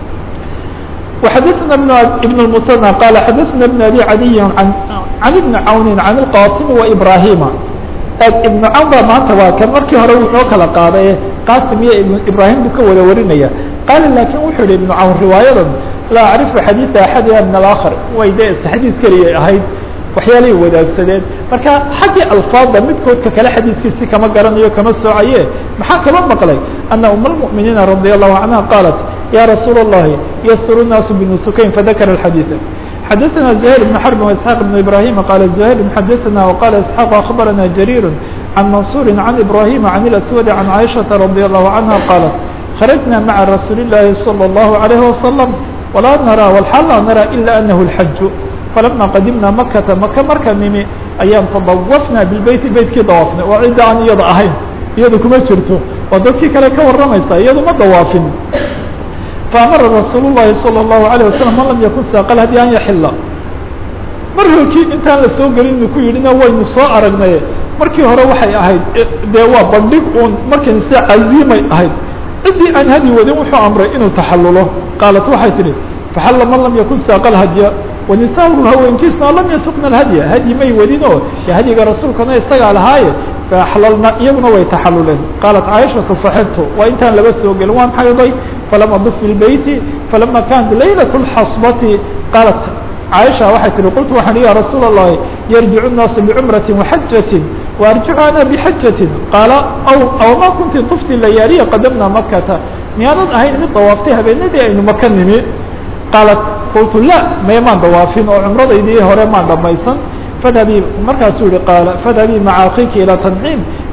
وxadثna بن المثنى qال xadثna بن أbي عadي عن بن cawni عن الqاsim وإbrahima iبن cawn ba maanta waa kan markii hore wuxuu kala qaaday qasim iyo ibrahim buu ka wada warinaya qaala lakin wuxuu yihi iبن cawn riwaayadan laa acrifu xadiiثa axadiha min الآkخر way de xadiis keliyay ahayd waxyaalay wadaagsadeen marka xaggii alfaada midkoodka kale xadiiskiisi kama garanayo kama soocaye maxaa kaba maqlay ana um الmؤminiina radي الlahu canha qaalat ya rasuul الlahi ysr الnaasu bnusukayn fadakra الxadiiث xadaثna زhayr بن xرb وإسحاq بن ibrahim qala زhayr xadaثna وqala isحاq aخbarana jarيir عan mansuri عan ibrahim عan الأswad عan caiشhaةa radي الlahu canha qaalat kharajna maعa rasuuli الlahi slى الlahu عalيه وasلم walaa narى wlxaal laa narى ilا anahu الxaj falama qadimna makata maka marka nimi ayaan tadawafna bilbeyti beytkii dawaafnay oo cidda aan iyada ahayn iyada kuma jirto waa dadkii kale ka waramaysa iyadu ma dawaafin faamara rasuul الlahi salى الlahu عalيه wasalam man lam yakun saaqal hadi an yaxila mar holkii intaan la soo gelin inu ku yidhina waynu soo aragnay markii hore waxay ahayd dee waa bandhig uun markan se caziimay ahayd ciddii aan hadi wadin wuxuu amray inuu taxalulo qaalat waxay tidhi faxalla man lam yakun saaqal hadya wanisaau haweenkiisuna lam yasuqna alhadya hadyi may wadin oo de hadyiga rasuulkana isagaa lahaaye faaxlalna iyaguna way taxaluleen qaalat caaishatu faxidtu waa intaan laga soo gelin waan xayday falam aduf bilbeyti falama kanat laylat اlxasbati qaalat caaisha waxay tihi qultu waxaan ya rasuul الlahi yarjicu الnaasu bicumrati waxajatin waarjicu ana bixajatin qaala aw aw ma kunti tufti layaaliya qadamna makata miyaanad ahayn mid dawaaftay habeenadii aynu maka nimi qaalat qultu la maya maan dawaafin oo cumradaydii hore maan dhamaysan fadhabii markaasuu yihi qaala fadhabii maca akiki ilى tanciim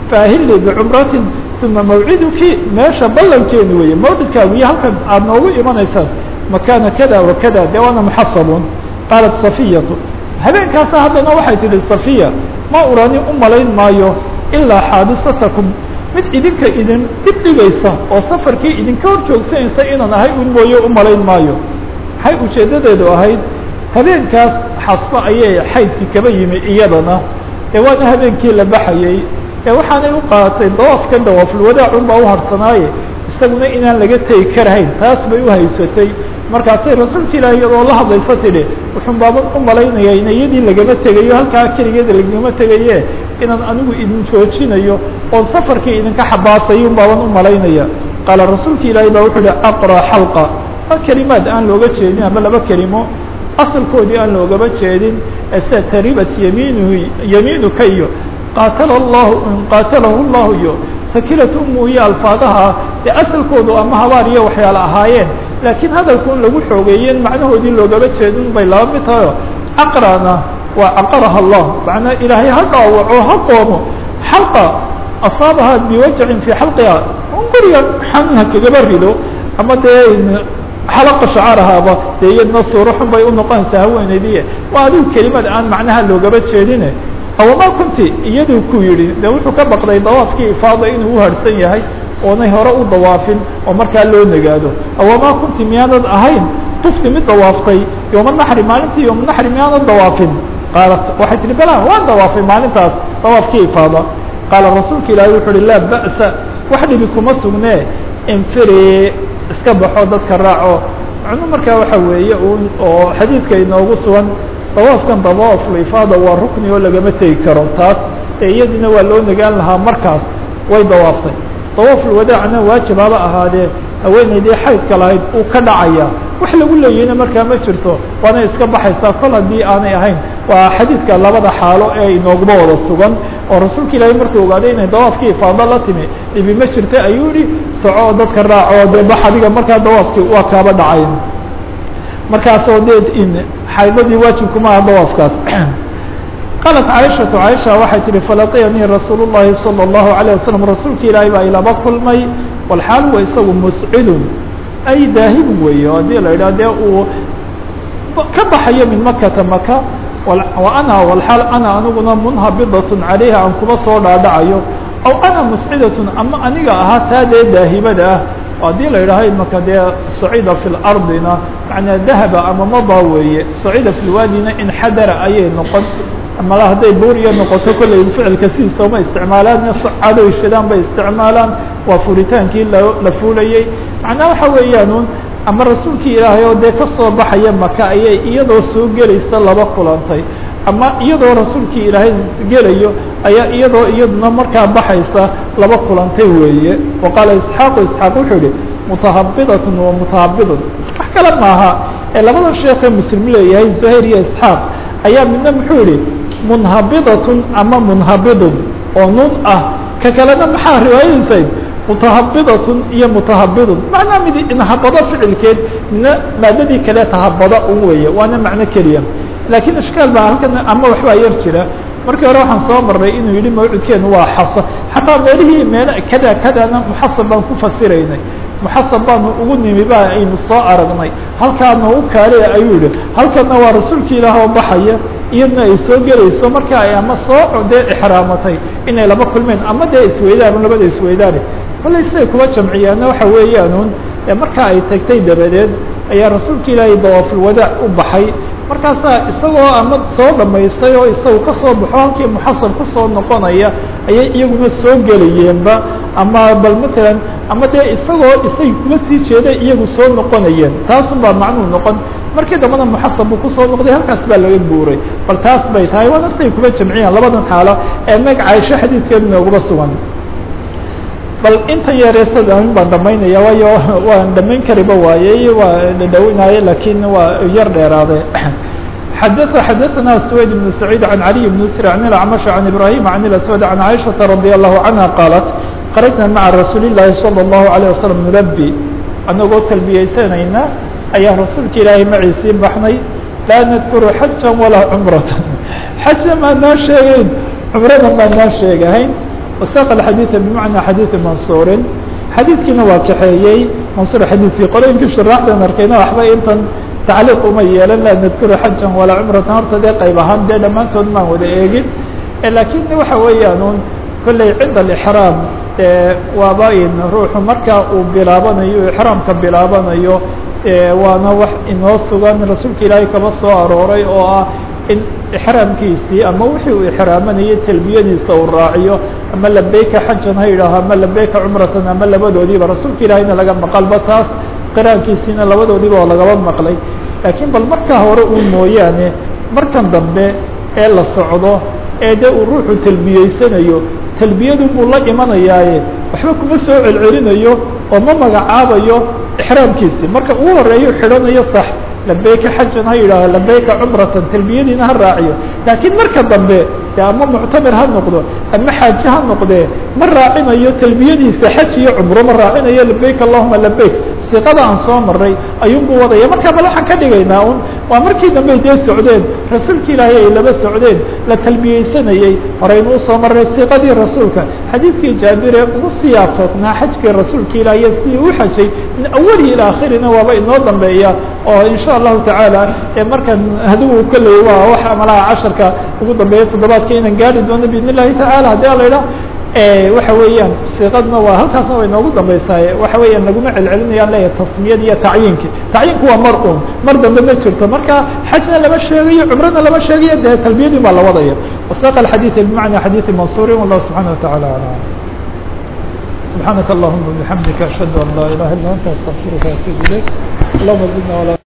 faahilii bicumratin uma mawciduki meesha ballankeenu weeye mawcidkaagu iyo halkan aada noogu imanaysaan makaana kada wa kada dee waana muxasabun qaalat safiyatu habeenkaasa haddana waxay tihi safiya ma urani u malayn maayo ilaa xaadisatakum mid idinka idin dib dhigaysa oo safarkii idinka hor joogsanaysa inaan ahay un mooye u malayn maayo maxay ujeeddadeedu ahayd habeenkaas xasbo ayay xaydkii kaba yimi iyadana ee waana habeenkii la baxayey ee waxaanay u qaadatay dawaafkan dawaafulwadaac un baa u harsanaaye isaguna inaan laga tegi karahayn taas bay u haysatay markaasay rasuulka ilaahi iyadoo la hadlaysa tidhi wuxuun baaban u malaynaya in iyadii lagama tegayo halkaa keligeeda lagama tegaye inaan anigu idin joojinayo oon safarkii idinka xabaasayun baaban u malaynaya qaala rasuulka ilaahi baa wuxuu uhi aqra xalqa waa kelimaad aan looga jeedin ama laba kelimo asalkoodii aan loogama jeedin ee sida taribat yamiinuhu yamiinuka iyo qaatala allahu qaatalahu llahu iyo sakilat umu iyo alfaadaha dee asalkoodu ama habaar iyo waxyaala ahaayeen laakiin hadalku in lagu xoogeeyeen macnahoodii loogama jeedin bay laba mid tahayo aqrana waa caqaraha allah macnaa ilaahay ha dhaawaco ha qoomo xalqa asaabaha biwajacin fii xalqiha guriga xanuunha kagaba rido ama dee xalaqa shacaarahaaba dee iyadna suuro xun bay unoqonaysaa haweeneydiye waa adigu kelimad aan macnaha loogaba jeedine awama kunti iyaduu ku yidhi de wuxuu ka baqday dawaafkii ifaada inuu uharsan yahay oonay hore u dawaafin oo markaa loo nagaado awama kunti miyaanad ahayn tufti mid dawaaftay yooma naxri maalintii yooma naxri miyaanad dawaafin qaalat waxay tihi bala waan dawaafay maalintaas dawaafkii ifaada qaala rasuulka ilaahi wuxu uhi laa ba'sa wax dhibi kuma sugnee infiri iska baxo dadka raaco macnuu markaa waxa weeye un oo xadiidka inoogu sugan dawaafkan dawaaful ifaada waa rukni oo lagama tegi karo taas ee iyadiina waa loo nagaan lahaa markaas way dawaaftay dawaaful wadaacna waajib haba ahaadee haweeneydii xaydka lahayd uu ka dhacaya wax lagu leeyahayna markaa ma jirto waana iska baxaysaa kol haddii aanay ahayn waa xadiidka labada xaalo ee inooguma wada sugan oo rasuulka ilaahay markuu ogaaday inay dawaafkii ifaado la timi dhibi ma jirta ayuu yihi soco dadka raaco dee bax adiga markaa dawaafkii waa kaaba dhacay markaasoo dee in xaydadii waajibkuma aha dawaafkaas qaalat caaishatu caaisha waxay tihi falaqiyanii rasuul الlahi salى الlahu عalيه wasalam rasuulka ilaahay baa ilaba kulmay walxaal wa isagu muscidun ay daahibun weeye haddii la yidhah dee uu ka baxayo min makata maka wa ana walxaal ana aniguna munhabidatun calayha aan kuma soo dhaadhacayo aw ana muscidatun ama aniga ahaa taa dee daahibada ah haddii la yidhaaho imaka dee sacida fi lardina macnaa dahaba ama mada weeye sacida fi lwaadina inxadara ayay noqon mala hadday buuriya noqoto kollay ficilka sidiisa uma isticmaalaan cadow shidaan bay isticmaalaan waa furitaankii la fuulayey macnaa waxa weeyaan un ama rasuulkii ilaahay oo dee kasoo baxaya maka ayay iyadoo soo gelaysa laba kulantay ama iyadoo rasuulkii ilaahay gelayo ayaa iyadoo iyaduna markaa baxaysa laba kulantay weeye wa qaala isxaaqu isxaaq wuxuu yihi mutahabidatun wa mutahabidun wax kale maaha ee labada sheekee muslim leeyahay zuhayr iyo isxaaq ayaa midna muxuu yihi munhabidatun ama munhabidun oo nun ah ka kalena maxaa riwaayadiisayd mutahabidatun iyo mutahabidun macnaa mid inhabado ficilkeed midna maadadii kale tahabada un weeye waana macno keliya laakiin ishkaal baa halkan ama waxbaa yar jira markii hore waxaan soo marray inuu yihi mawcidkeenu waa xasa xataa meelihii meel kada kadana muxasab baan ku fasiraynay muxasab baanu ugu nimi ba aynu soo aragnay halkaana u kaaliya ayuu yihi halkana waa rasuulka ilaah oo baxaya iyadna ay soo gelayso marka ay ama soo dee exraamatay inay laba kulmeen ama dee isweydaan labada isweydaane kollay siday kuwa jamciyaana waxa weeyaanuun marka ay tagtay dabadeed ayaa rasuulka ilaahay dawaafulwadaac u baxay markaasaa isagoo ama soo dhamaystay oo isagu kasoo baxo halkii muxasab kusoo noqonaya ayay iyaguna soo gelayeenba ama bal matalan ama dee isagoo isay kuma sii jeeday iyagu soo noqonayeen taasun baa macnuu noqon markii dambana muxasab buu kusoo noqday halkaas baa laga guuray bal taas bay tahay waa naftay kuma jamciyaan labadan xaalo ee meg caaisho xadiidkeedu nooguba sugan bal intan yareesadaamin baan dhamaynaya waayo waan dhamayn kariba waayey waa dhadhawinaaye lakin waa yar dheeraade xadث xadaثna سويد بن سعيد عن علي بن سر عن الأعمش عن إبراهيم عن الأسود عن عائشة رضي الله عنها قالت خرجنا مع رsuuل اللahi صلى الله عليه وسلم نلبي anagoo talbiyeysanayna ayaa rasuulka ilaahay maciisii baxnay laa nadkuru xaja walaa cumrata xaja maa noo sheegeyn cumrada maa noo sheegahayn wasaaqa alxadiida bimacnaa xadiidi mansuurin xadiidkiina waa kaxeeyey mansuur xadiidkii qolooyinkii shuraaxdan arkayna waxba intan tacliiq uma yeelan laa nadkuru xajan walaa cumratan horta dee qayb ahaan dee dhammaantood maan wada eegin laakiin waxa weeyaan un kolley cinda alixraam waaba in ruuxu marka uu bilaabanayo ixraamka bilaabanayo waana wax inoo sugan rasuulka ilaahay kaba soo arooray oo ah in ixraamkiisii ama wixii uu ixraamanayay talbiyadiisa uu raaciyo ama labeyka xajan ha yidhaaho ama labeyka cumratan ama labadoodiiba rasuulka ilaahayna laga maqalba taas qiraankiisiina labadoodiiba oo lagaba maqlay laakiin bal markaa hore uu mooyaane markan dambe ee la socdo ee dee uu ruuxu talbiyeysanayo talbiyadun buu la imanayaaye waxba kuma soo celcelinayo oo ma magacaabayo ixraamkiisii marka uu horeeyo xidhanayo sax labeyka xajan ha yidhaaho labeyka cumratan talbiyadiina ha raaciyo laakiin marka dambe de ama muctamir ha noqdo ama xaaji ha noqdee ma raacinayo talbiyadiisa xaj iyo cumro ma raacinayo labeyk allahuma labeyk siqada aan soo maray ayuunbuu wadaya markaa bal waxaan ka dhigaynaa un waa markii dambe dee socdeen rasuulka ilaahay ay laba socdeen la talbiyeysanayey horeynu usoo maray siqadii rasuulka xadiidkii jaabire ugu siyaaqoodnaa xajkii rasuulka ilaahiy sidii u xajay min awali ila akhirina waaba inoo dambeeya oo insha allahu tacaala markan hadigu kolley waa wax amalaha casharka ugu dambeeya toddobaadka inaan gaari doono biidn illahi tacala haddii ala idhaa waxa weeyaan siqadna waa halkaasna way noogu dambeysaaye waxa weeyaan laguma celcelinayaan leeyahay tasmiyad iyo tacyiinki tacyiinku waa mar un mar dambe ma jirto marka xajna lama sheegayo cumrana lama sheegayo dee talbiyadii baa la wadaya wasaqa alxadiida bimacna xadiidi mansuurin wallahu subxana watacala alam subxaanaka allahuma bixamdika ashhadu an laa ilaha illa anta astaqfiruka atuub ilayk allahuma zidna wala